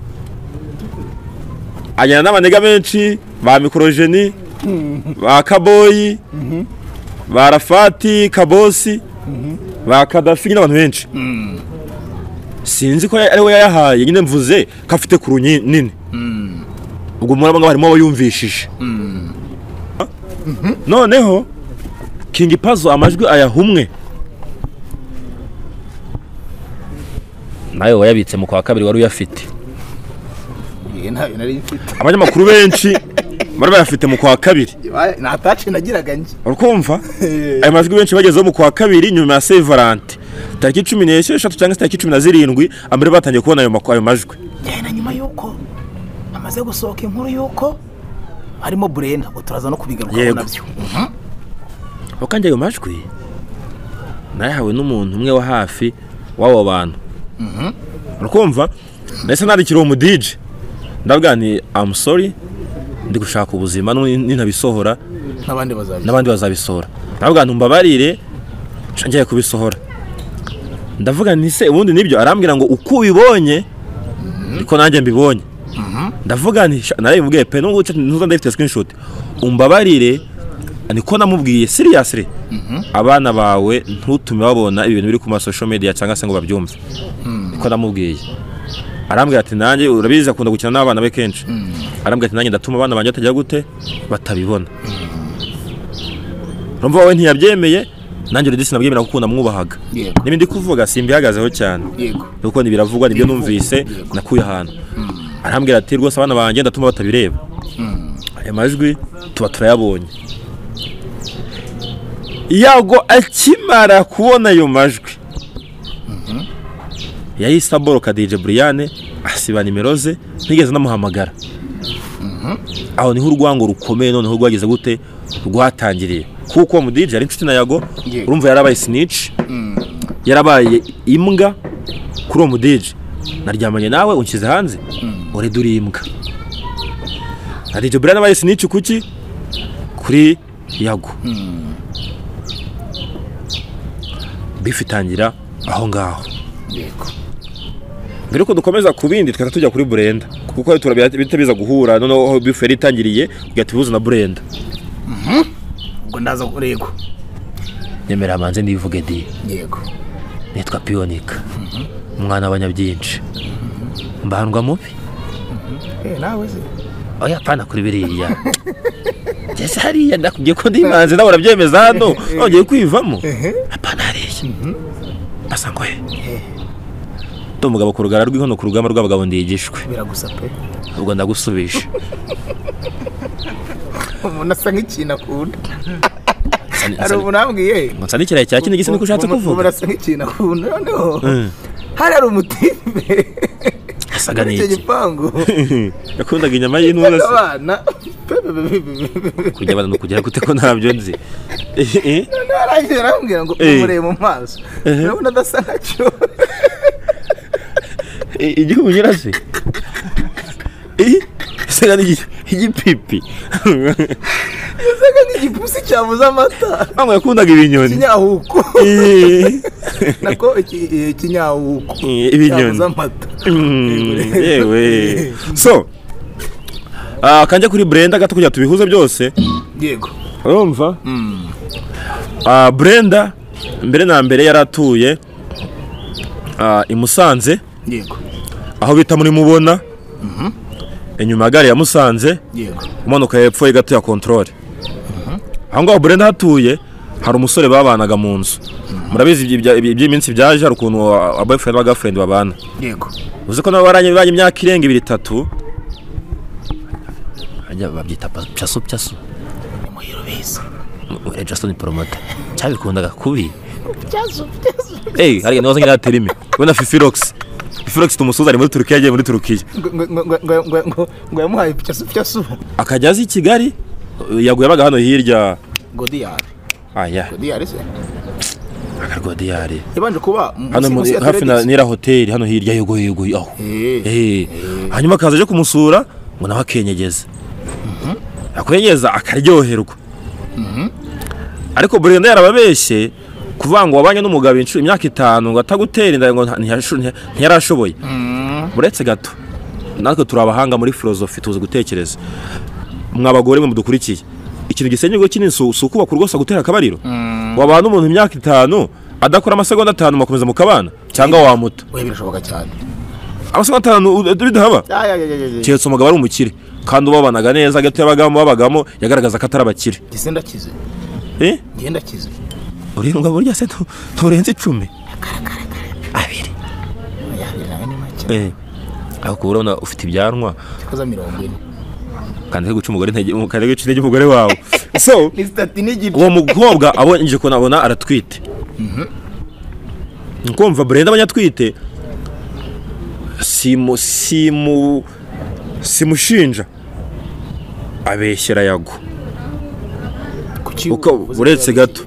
ajyana n'abanega benshi ba mikorojeni ba kaboyi ba rafati kabosi ba kadafi n'abantu benshi sinzi ko ari we yayahaye nyine mvuze ko afite ku runini ubwo murabona harimo abo yumvishije noneho kingi pazo amajwi ayaha umwe nawe wayabitse mu kwa kabiri wari uyafite Eh, ntayo nari mfite abanyamakuru benshi bari bayafite mu kwa kabiri na tace nagiraga njye urakumva Eh. ayo majwi benshi bagezeho mu kwa kabiri nyuma ya Saint Valentin tariki cumi n'esheshatu cyangwa se tariki cumi na zirindwi abari batangiye kubona ayo maku- ayo majwi Eh, na nyuma yuko amaze gusohoka inkuru yuko harimo burena uturaza no kubigarukaho Yego. nabyo aho kandi ayo majwi nayahawe n'umuntu umwe wa hafi w'abo bantu urakumva nahise nandikira uwo mudije ndavuga nti I'm sorry ndi gushaka ubuzima n'ubu ninabisohora n'abandi bazaza n'abandi bazabisohora ndavuga nti mbabarire nca ngiye kubisohora ndavuga nti se ubundi nibyo arambwira ngo uko ubibonye niko nanjye mbibonye ndavuga nti sha- narabimubwiye pe nubwo cyo ntuza ndafite screenshot umbabarire niko namubwiye seriously abana bawe ntutume babona ibintu biri ku ma social media cyangwa se ngo babyumve niko namubwiye arambwira ati nanjye urabizi akunda gukina n'abana be kenshi arambwira ati nanjye ndatuma abana banjye batagira gute batabibona urumva wowe ntiyabyemeye nanjye uridisi nabyemera kuko namwubahaga Yego. n'ibindi kuvuga simbihagazeho cyane yego kuko ntibiravugwa nibyo numvise nakuye ahantu arambwira ati rwose abana banjye ndatuma batabireba aya majwi tuba turayabonye yago akimara kubona ayo majwi yahise aboroka dj buriyane asiba nimero ze ntigeze namuhamagara aho niho urwango rukomeye noneho rwageze gute rwatangiriye kuko uwo mudije yari inshuti na yago Yego. urumva yarabaye sinici yarabaye imbwa kuri uwo mudije naryamanye nawe unshyize hanze urede uri imbwa na dj brian abaye sinici kuki kuri yago bifu itangira aho ngaho yego mbere yuko dukomeza ku bindi twahita tujya kuri burenda kuko hari turabya bihita biza guhura noneho bifu yari itangiriye ugahita ibibuza na burenda ubwo ndaza kurego nemera manze ndivuge di yego nitwa piyonika umwana w'abanyabyinshi mbandwa mubi eh nawe se oya pana kuri biriya ngeze hariya ndakubwiye ko ndi manze nawe urabyemeza hano nongeye kwivamo apana hariya basa ngo he ndi umugabo ku rugara rw'inkono ku rugamba rw'abagabo ndigishwe biragusa pe ubwo ndagusubije umuntu asa nk'ikintu akunda Nsa- hari nsa- umuntu ambwiye ngo nsandikira cya kindi gisi niko ushatse umuntu kuvuga asa nk'ikintu akunda noneho hari hari umutimbe asaga icyo n'iki gipangu yakundaga inyama y'intuza se abana kurya abana ni ukugera gute ko ntabyo nzi Eh, eh. arangije arambwira ngo Eh. umurebe mu maso urabona adasa nkacyo I- igihugu kirase isaga n'igipipi yasaga nk'igipusi cyabuze amata ntabwo yakundaga ibinyoni kinyahuko Eh, nako iki- eh, kinyahuko Eh, ibinyoni. cyabuze amata mm, yewe so ah, kanjya kuri brenda gato kugira tubihuze byose yego urumva Ah, brenda mbere na mbere yari atuye ah, i musanze yego aho bita muri mubona inyuma ya gare ya musanze yego umanuka hepfo ye gato ya kontorore aho ngaho burenda hatuye hari umusore babanaga mu nzu murabizi ibyo- ibya- ibya- iby'iminsi byaje hari ukuntu abayifurendi n'abagafurende babana yego uzi ko nabo baranye bibanye imyaka irenga ibiri itatu Ajya babyita pa- pyasu pyasu muhiro biza Eh, Jason Promota cyabikundaga kubi Ey, hari niwaza ngira terime. ubona fifirox fifirox tumusuza ari muri turukiya yagiye muri turukiya ngo ngo- ngo ngo ngo ngo ngo yamuhaye pyasu pyasu akajya aza i kigali yaguye abaga hano hirya godiyari aya godiyari se akagodiyari yabanje kuba mu- hano munsi- muri- munsi ya hafi na Athletics. nira hoteli hano hirya yegoye yegoye aho Eh. Eh. hanyuma akaza aje kumusura ngo nawe akenyegeze akwenyeza akaryoherwa ariko burenda yarababeshye kuvuga ngo wabanye n'umugabo inshuro imyaka itanu ngo atagutera inda ngo nta- ntiyasho- ntiya- ntiyarashoboye uretse gato natwe turi abahanga muri filozofi tuzi gutekereza mwa bagore mwe mudukurikiye ikintu gisenya ingo kinini si si ukubaka urwose gutera akabariro wabana n'umuntu imyaka itanu adakora amasegonda atanu mugakomeza mukabana cyangwa wamuta oya birashoboka cyane amasegonda atanu u- bidahaba Ah, ya, ya, ya, ya, ya. keretse umugabo ari umukire kandi ubabanaga neza gato yabagamo babagamo yagaragaza ko atari abakire Jye ndakize Eh? njye ndakize urindwa burya se ntu- nturenze icumi abiri oya biri nawe ni make Eh. aho kuba urabona ufite ibyanwa yakoze mirongo ine kandi ari guca umugore intege kandi ari guca intege umugore wawe so ni sitati n'igice uwo mukobwa abonye nje kuntu abona aratwite ni kumva burenda abanyatwite simu simu simushinja abeshyera yago kuki uko uretse gato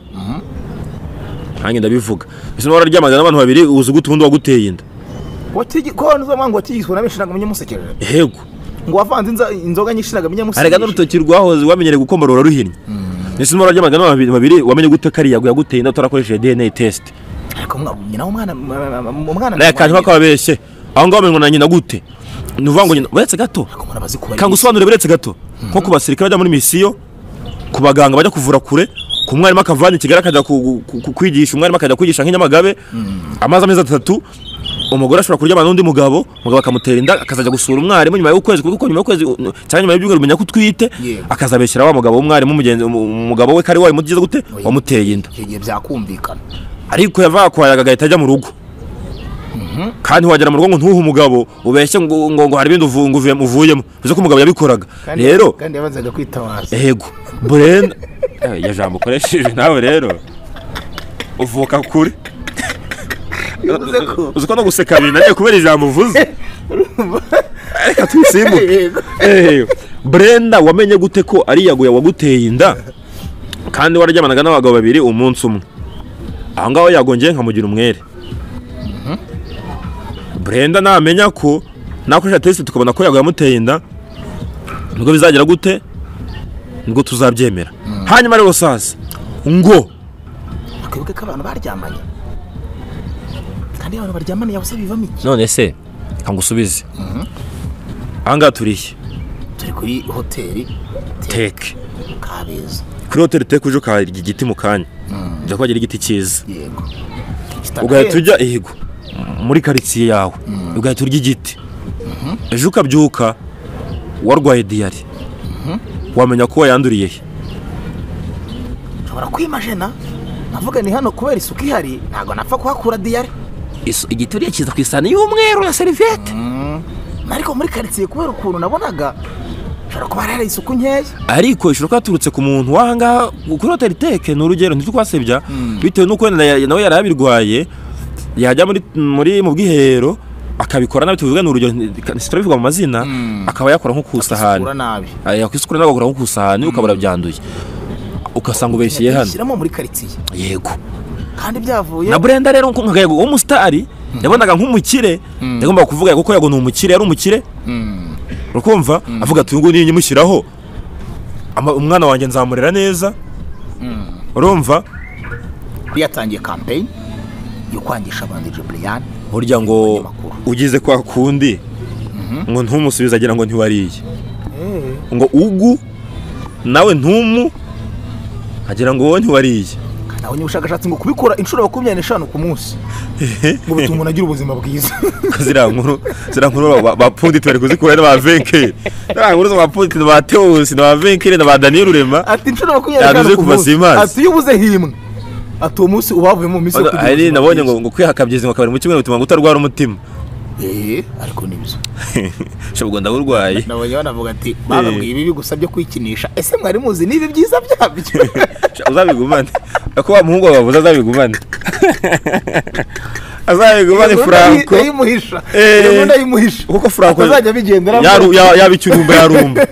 nanjye ndabivuga bisa n'aho wararyamaga n'abantu babiri uzi uguta ubundi waguteye inda ko wanuza mwanga watigizwe na benshi ntabwo amenya umusekerera yego ngo wavanze inza- inzoga nyinshi ntabwo amenya arega umusekerera n'urutoki rwahoze wamenyereye gukomora uraruhinnye bisa n'aho wararyamaga n'abantu babiri wamenye gute ko ari yago yaguteye inda utarakoresheje dna test ariko mwabumye nawe umwana umwana naye kanyuma kababeshye aho ngaho bamenywa na nyina gute ni uvuga ngo nyina uretse gato umuntu abazi kuba kanga usobanure buretse gato nko ku basirikare bajya muri misiyo ku baganga bajya kuvura kure ku mwarimu akavana i kigali akajya ku- ku- ku- kwigisha umwarimu akajya kwigisha nk'inyamagabe amazi amezi atatu umugore ashobora kuryamana n'undi mugabo umugabo akamutera inda akazajya gusura umwarimu nyuma y'ukwezi kuko nyuma y'ukwezi u- u- cyangwa nyuma y'ibyumweru umenya ko utwite Yego. akazabeshyira wa mugabo w'umwarimu mugenzi umu- umugabo we kari wabimugize gute wamutereye inda icyo gihe byakumvikana ariko yavaga kwa yaga agahita ajya mu rugo kandi wagera mu rugo ngo ntuhe umugabo ubeshye ngo ngo ngo hari ibindi uvu- ngo uvuye- uvuyemo bivuze ko umugabo yabikoraga Kandi- rero kandi yabanzaga kwitabaza yego burenda Eh, iryo jambo ukoresheje nawe rero uvuka kure yavuze ko uzi ko no guseka binaniye kubera ijambo uvuze reka tubisimbuke yego Eh, Brenda wamenye gute ko ari yaguye waguteye inda kandi wararyamanaga n'abagabo babiri umunsi umwe aho ngaho yagongeye nkamugira umwere burenda namenya ko nakoresha tesite tukabona ko yaguye amuteye inda nubwo bizagira gute nibwo tuzabyemera hanyuma rero saza ngo twibuke ko abantu baryamanye kandi iyo abantu baryamanye yabuze bivamo iki none se nka ngusubize ahangaha turiye turi kuri hoteli teke kabeza kuri hoteli teke uje ukarya igiti mu kanya ujya kuhagira igiti cyiza yego ugahita ujya ihigo muri karitsiye yawe ugahita urya igiti ejo ukabyuka warwaye diyari wamenya ko wayanduriye he ushobora kwimajena navuga ni hano kubera isuku ihari ntabwo napfa kuhakura diyari Isu- igiti uriya kiza ku isahani y'umweru ya seriviyete ariko muri karitsiye kubera ukuntu nabonaga ushobora kuba hari hari isuku nkeya ariko ishobora kuba yaturutse ku muntu w'ahangaha kuri hoteli teke ni urugero ntitukwasebya bitewe n'uko wenda ya- nawe yari yabirwaye yajya muri muri mu bwiherero akabikora nabi tuvuga ni urugero nti- ntiturabivuga mu mazina akaba yakora nko ku isahani Akisukura nabi. Ah, yakwisukura nabi agakora nko ku isahani ukabura byanduye ugasanga ubeshyeye hano shyiramo muri karitsiye yego kandi byavuye na burenda rero nko- nkaga yego umusitari yabonaga nk'umukire yagombaga kuvuga yego ko yego ni umukire yari umukire urukumva avuga ati uyu nguyu niyo nyimushyiraho ama- umwana wanjye nzamurera neza urumva yatangiye kampeyini yo kwangisha abantu ijubiliyani burya ngo Abanyamakuru. ugize kwa kundi ngo ntumusubize agira ngo ntiwariye ngo ugu nawe ntumu agira ngo wowe ntiwariye nawe ubushakashatsi ngo kubikora inshuro makumyabiri n'eshanu ku munsi ngo bituma umuntu agira ubuzima bwiza ziriya nkuru ziriya nkuru ba- ba punditi bari kuzikura ni ba venkeri ziriya nkuru za ba punditi ni ba tewusi ni ba venkeri ni ba daniyeli rurema ati inshuro makumyabiri Yavuze n'eshanu ku kuva munsi Simas. ati iyo ubuze himwe ati uwo munsi ubavuyemo mu minsi yo kugira hari ubuzima nabonye bwiza. ngo ngo kwihakabyiza ngo akabari mu cyumweru bituma ngo utarwara umutima Eh, ariko ni byo shabwo ndawurwaye nabonye banavuga ati bababwiye ibi bigusabye kwikinisha ese mwari muzi n'ibi byiza byabyo Sha- uzabigumane ko wa muhungu wabavuze azabigumane azabigumane franco ndayimuhisha Eh. iyo ndayimuhisha kuko franco atazajya abigendera yaru- ya- yaba ikirumba yarumba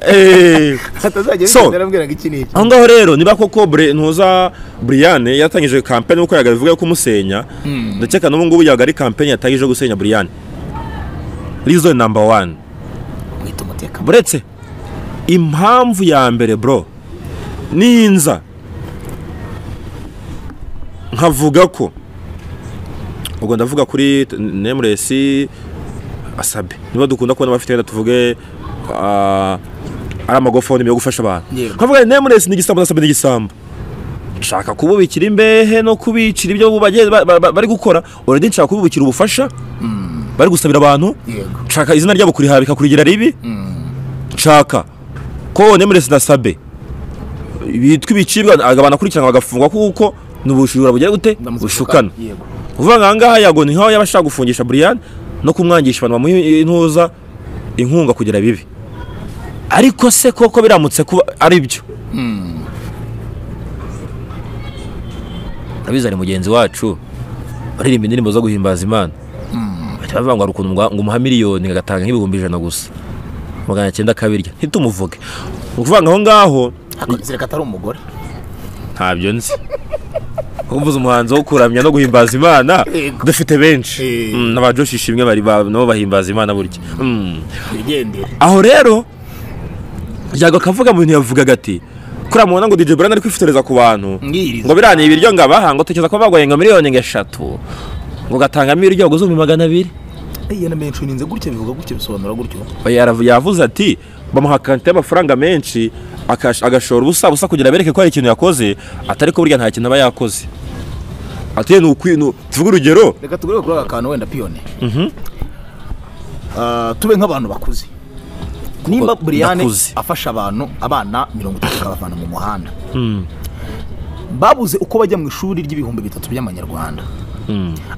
Eh. atazajya So. abigendera ambwira ngo iki ni iki aho ngaho rero niba koko Bre- ntuza buriyane yatangije kampani nk'uko yagaragaye ivuga yo kumusenya ndakeka n'ubu ngubu yabaga ari kampani yatangije yo gusenya buriyane rizo namba wani mwita umutekano buretse impamvu ya mbere bro ninza nkavuga ko ubwo ndavuga kuri t- nemuresi asabe niba dukunda kubona abafite wenda tuvuge ah, ari amagofoni yo gufasha abantu Yego. nkavuga nti nemuresi ni igisambo n'asabe ni igisambo nshaka kububikira imbehe no kubicira ibyo bagiye ba- ba- ba- bari gukora already nshaka kububikira ubufasha bari gusabira abantu Yego. nshaka izina ryabo kuriha bikakurigira ribi nshaka ko nemuresi na sabe bitwa ibicibwa banakurikirana bagafungwa kuko ni ubujura bugira gute Ndamutse bushukana yego kuvuga ngo ahangaha yago ni nk'aho yaba ashaka gufungisha buriyani no kumwangisha abantu bamuha intuza inkunga kugira bibi ariko se koko biramutse kuba ari byo urabizi ari mugenzi wacu baririmba indirimbo zo guhimbaza imana bahita bavuga ngo hari ukuntu ngo ngo umuha miliyoni agatanga nk'ibihumbi ijana gusa magana cyenda akabirya ntitumuvuge ni ukuvuga ngo aho ngaho akonzereka atari umugore ntabyo nzi uvuze umuhanzi wo kuramya no guhimbaza imana Yego. dufite benshi Eh. Mm, n'abajoshisha ishimwe bari ba- nabo bahimbaza imana burya Mm. wigendere aho rero yago akavuga mu bintu yavugaga ati kuriya mubona ngo DJ Brian ari kwifotoreza ku bantu Ngiriza. ngo birane ibiryo ngo abaha ngo tekereza ko bagwaye ngo miliyoni ngo eshatu ngo gatangamo ibiryo ngo zumbi magana abiri iyo na menshi uninze gutya bivuga gutya bisobanura gutyo Yarav- yavuze ati bamuha kante y'amafaranga menshi akash- agashora ubusa busa kugira bereke ko hari ikintu yakoze atari ko burya nta kintu aba yakoze ati ni ukwi ni- tuvuge urugero reka tugure kuri aka kantu wenda piyone Ah, tube nk'abantu bakuze nimba buriyane nakuze. afasha abantu abana mirongo itatu akabavana mu muhanda babuze uko bajya mu ishuri ry'ibihumbi bitatu by'amanyarwanda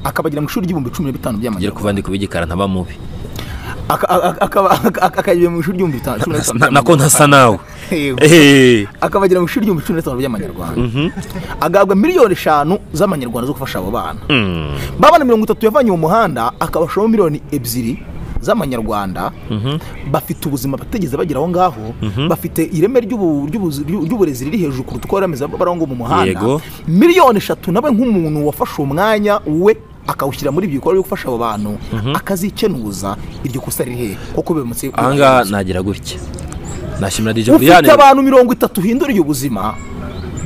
akabagira mu ishuri ry'ibihumbi cumi na bitanu ngira by'amanyarwanda kuva ndi kuba igikara ntaba mubi Aka- aka- akaba- aka- akagira mu ishuri ry'ibihumbi bitanu cumi na bitanu Na- nako ntasa nawe Yego. Eh, akabagira mu ishuri ry'ibihumbi cumi na bitanu by'amanyarwanda agahabwa miliyoni eshanu z'amanyarwanda zo gufasha abo bana babana mirongo itatu yavanye mu muhanda akabashamo miliyoni ebyiri z'amanyarwanda bafite ubuzima batigeze bagera aho ngaho bafite ireme ry'ubu- ry'ubuzi- ry'uburezi riri hejuru kuruta uko baremeza barangwa mu muhanda Yego. miliyoni eshatu nawe nk'umuntu wafashe uwo mwanya we akawushyira muri ibyo bikorwa byo gufasha abo bantu akazicenuza iryo kosa riri hehe kuko bimutse ahangaha nagira gutya nashimira DJ Brian ufite abantu mirongo itatu uhindura iyo buzima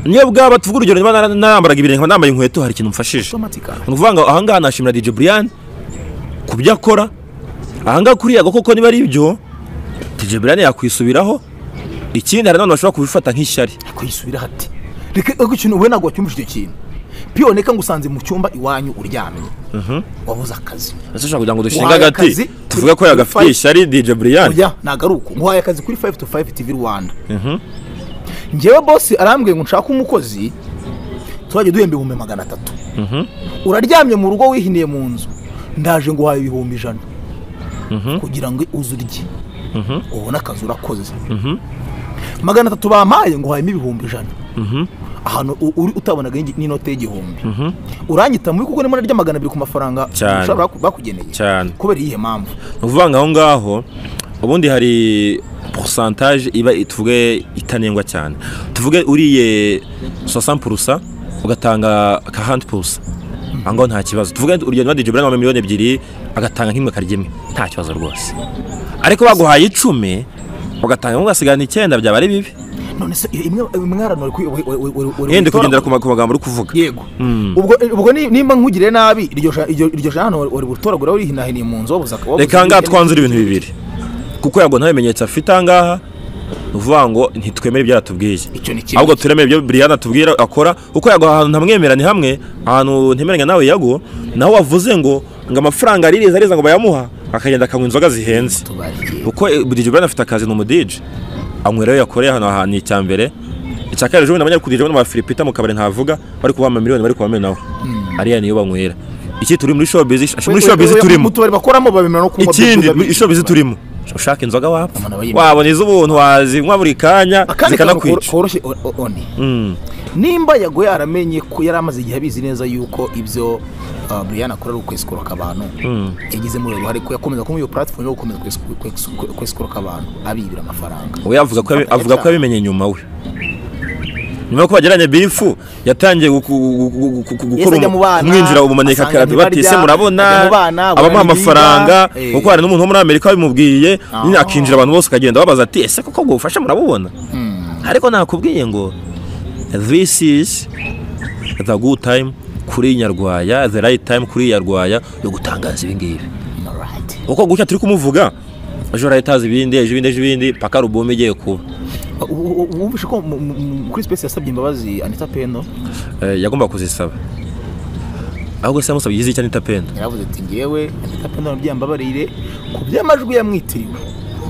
niyo bwaba tuvuga urugero niba nara- narambaraga ibirenge nkaba nambaye inkweto hari ikintu mfashije automatika ni ukuvuga ngo ahangaha nashimira DJ Brian ku byo akora ahangaha kuriya koko niba ari ibyo DJ Brian yakwisubiraho ikindi hari n'abantu bashobora kubifata nk'ishyari kwisubira hati reka reka ikintu we ntabwo wacyumvise icyo kintu piyone ka ngusanze mu cyumba iwanyu uryamye wabuze akazi ese ushobora kugira ngo dushinge Uhaye agati akazi tuvuge ko yagafitiye kuri- ishyari DJ Brian oya ntabwo ari uko nguhaye akazi kuri fayive tu fayive tivi rwanda ngewe bose arambwiye ngo nshake umukozi tuzajya duhemba ibihumbi magana atatu uraryamye mu rugo wihiniye mu nzu ndaje nguhaye ibihumbi ijana kugira ngo uze urye ubone akazi urakoze magana atatu bampaye ngo uhayemo ibihumbi ijana ahantu u- uri utabonaga n'igi- n'inoti y'igihumbi uranyita mubi kuko nimba narya magana abiri ku mafaranga Cyane. ushobora baku- bakugeneye Cyane. kubera iyihe mpamvu ni ukuvuga ngo aho ngaho ubundi hari porosantaje iba tuvuge itanengwa cyane tuvuge uriye sosan purusa ugatanga ka handi purusa aho ngaho nta kibazo tuvuge urugendo badije burane wambaye miliyoni ebyiri agatanga nk'imwe akarya imwe nta kibazo rwose ariko baguhaye icumi ugatanga ugasigana icyenda byaba ari bibi none se iyo imwe imwaranure kuri yenda kugendera ku ma- ku magambo uri kuvuga yego ubwo ubwo ni- nimba nkugiriye nabi iryo ja- iryo iryo jana wari gutoragura wirihinahiniye mu nzu wabuze akaba reka ahangaha twanzura ibintu bibiri kuko yabwo nta bimenyetso afite ahangaha ni ukuvuga ngo ntitwemere ibyo yatubwiye Icyo ni kimwe. ahubwo turemere ibyo Brian atubwira akora kuko yagwa ahantu ntamwemeranye hamwe ahantu ntemeranya nawe yago naho wavuze ngo ngo amafaranga aririza ariza ngo bayamuha akagenda akanywa inzoga zihenze kuko eh, DJ Brian afite akazi ni umudije anywerayo yakoreye hano ahantu ni icya mbere icya kabiri ejo bundi abanyari kudije bano ba Filipita mu kabari ntavuga bari kubaha amamiliyoni bari kubamena nawe ariya niyo banywera iki turi muri showbiz ashi muri showbiz turimo tubari bakoramo babimera no kunywa ikindi byo- isho bizi turimo ushaka inzoga wapfa Umuntu aba yimye. wabona iz'ubuntu wazinywa buri kanya akandi kantu kor- zikanakwica koroshye o- o- oni nimba yago yaramenye ko yari amaze igihe abizi neza yuko ibyo uh, Brian akora ari ukwesikuroka abantu yagize muri uruhare ko yakomeza kuba iyo platform yo gukomeza kwesiku- kwesiku- kwesikuroka abantu abibira amafaranga we avuga ko yabi- avuga ko yabimenye nyuma we nyuma yo kubageranye bifu yatangiye guku- gu- gu- gu- gu- Yahise gukora ajya mu bana, umu- kumwinjira ubumanika asanga ntibarya, bati ese ajya murabona mu bana, abamuha burarira, amafaranga eh. kuko hari n'umuntu wo muri amerika wabimubwiye nyine Ah. akinjira abantu bose ukagenda wabaza ati ese koko ubwo bufasha murabubona ariko nakubwiye ngo this is the good time kuri nyarwaya the right time kuri nyarwaya yo gutangaza ibingibi Alright. uko gutya turi kumuvuga ejo arahitaza ibindi ejo ibindi ejo ibindi paka alubumu igiye kuba U- u- u- wumvishe ko mu- mu- mu- kuri space yasabye imbabazi anita pendo Eh, yagombaga kuzisaba ahubwo se yamusabye igize icyo anita penda yaravuze ati ngewe anita pendo nabyo yambabarire ku by'amajwi yamwitiriwe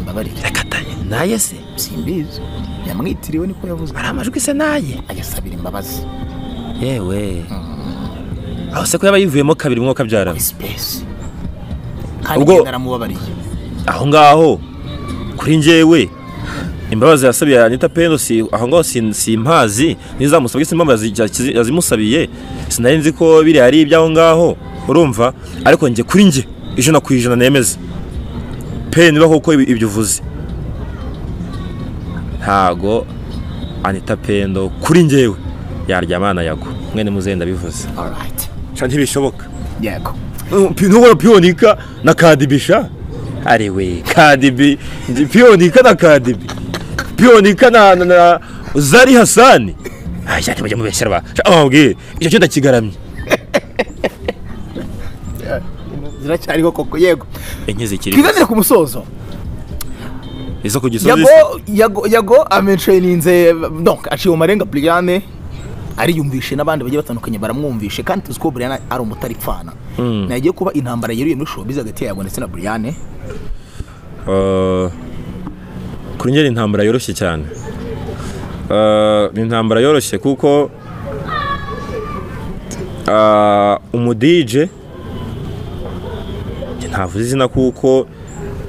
mbabarire reka taye naye se simbizi yamwitiriwe niko yavuze hari amajwi se naye agasabira imbabazi yewe aho se ko yaba yivuyemo kabiri mwuka byarana space kandi Ubwo- ngenda aramubabariye aho ngaho kuri njyewe imbabazi yasabiye anita pendo si aho ngaho si, si mpazi nizamusabye si impamvu yazi- yakizi- yazimusabiye sinari nzi ko biriya ari iby'aho ngaho urumva ariko njye kuri njye ijana ku ijana nemeza pe niba koko ibi- ibyo uvuze ntago anita pendo kuri njyewe yaryamana yago mwene muzenda bivuze alright ntibishoboka yego ntubona piyonika na kadibisha ari we kadibi ndi- piyonika na kadibi piyonika na na- na zari hasani ayati mujye mubeshyira ba amabwire icyo cyo ndakigaramye ziracyariho koko yego enye zikiri twigazire ku musozo izo ku gisozi yago yago yago amenshaininze donc aciye mu marenga Brian ariyumvishe n'abandi bagiye batandukanye baramwumvishe kandi tuzi ko Brian ari umutaripfana nagiye kuba intambara yeruye muri showbiz hagati ya Yago ndetse na Brian Eh, kuri njye ni intambara yoroshye cyane Eh, ni intambara yoroshye kuko ah, umudije njye ntavuze izina kuko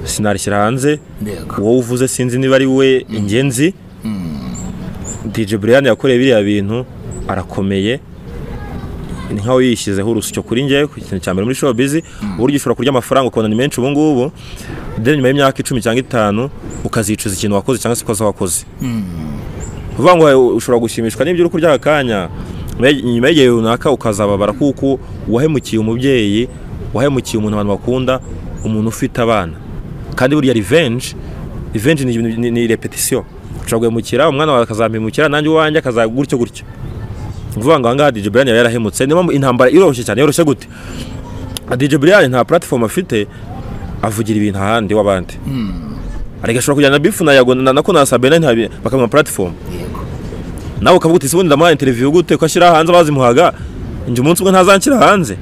sinarishyira hanze Yego. uwo uvuze sinzi niba ari we ingenzi DJ Brian yakoreye biriya bintu arakomeye ni nkaho yishyizeho urusyo kuri njye ku kintu cya mbere muri showbiz uburyo ushobora kurya amafaranga ukabona ni menshi ubu ngubu then nyuma y'imyaka icumi cyangwa itanu ukazicuza ikintu wakoze cyangwa se ikosa wakoze uvuga ngo ushobora gushimishwa n'ibyo uri kurya aka kanya nyuma y'igihe runaka ukazababara kuko wahemukiye umubyeyi wahemukiye umuntu abantu bakunda umuntu ufite abana kandi burya revenge revenge ni, ni, ni repetition ushobora guhemukira umwana wawe akazampemukira nanjye uwanjye akaza gutyo gutyo uvuga ngo ahangaha DJ Brian yari yarahemutse niyo mpamvu intambara iroroshye cyane yoroshye gute DJ Brian nta platform afite avugira ibintu ahandi w'abandi ariko ashobora kujyana na Bifu na Yago na nako na Sabena ntabi bakamuha platform nawe ukavuga uti sibundi ndamuha interview gute ko ashyira hanze abazimuhaga njye umunsi umwe ntazanshyira hanze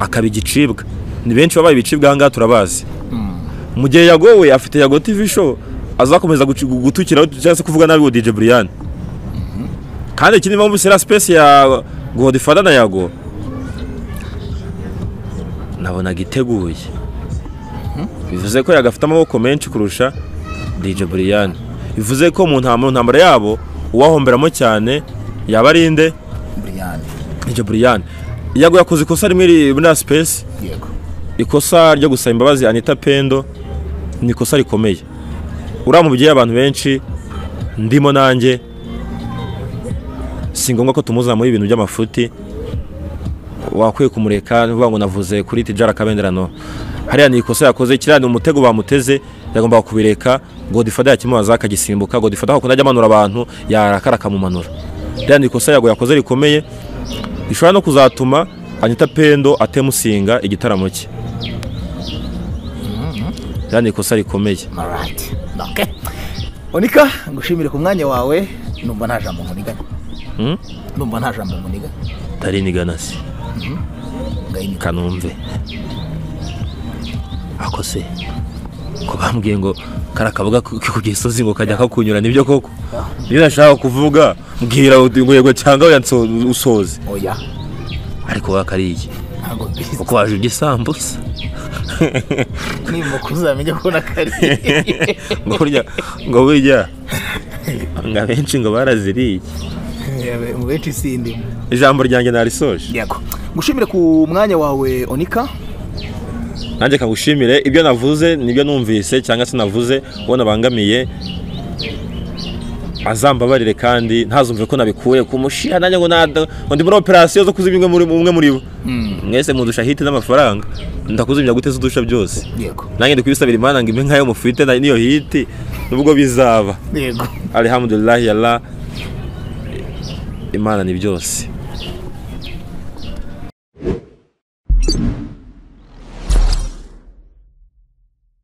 akaba igicibwa ni benshi babaye ibicibwa ahangaha turabazi mu gihe yagowe afite yago TV show azakomeza gutukira cyangwa se kuvuga nabi DJ Brian kandi ikindi mpamvu sera space ya Godfather na yago nabonaga iteguye bivuze ko yagafite amaboko menshi kurusha DJ Brian bivuze ko mu ntambara ntambara yabo uwahomberamo cyane yaba ari inde Brian DJ Brian yago yakoze ikosa rimwe ri- muri space yego ikosa ryo gusaba imbabazi Anita Pendo ni ikosa rikomeye uriya mubyeyi abantu benshi ndimo nanjye si ngombwa ko tumuzana muri ibintu by'amafuti wakwiye kumureka nivuga ngo navuze kuri tijara akabenderano hariya ni ikosa yakoze kiriya ni umutego bamuteze yagombaga kubireka godifada yakimubaza akagisimbuka godifada akunda ajya amanura abantu yarakara akamumanura ririya ni ikosa yago yakoze rikomeye rishobora no kuzatuma anita pendo atemusinga igitaramo cye ririya ni ikosa rikomeye alright okay Onika ngushimire ku mwanya wawe numva nta jambo nkuniganya Mm? numva nta jambo nkuniganya tari niganasi ngayinika kanumve ako se ko bambwiye ngo kari akaboga ku ku gisozi ngo kajya kakunyura nibyo koko niyo nashaka kuvuga mbwira uti ngo yego cyangwa oya nso- usoze oya ariko wakariye ntabwo mbizi uko waje urya isambusa nimba kuzamenya ko nakariye ngo burya ngo burya ngo abenshi ngo baraziriye Yewe, mu benshi sindi ijambo ryanjye narisoje yego ngushimire ku mwanya wawe onika nanjye kagushimire ibyo navuze nibyo numvise cyangwa se navuze uwo nabangamiye azambabarire kandi ntazumve ko nabikuye ku mushiha nanjye ngo nada- ngo ndi muri operasiyo zo kuzimya umwe muri- umwe muri bo mwese mudusha hiti n'amafaranga ndakuzimya gute se udusha byose yego nanjye ndikubisabira imana ngo impe nk'ayo mufite na- n'iyo hiti nubwo bizaba yego alhamdulillahi yalla imana ni byose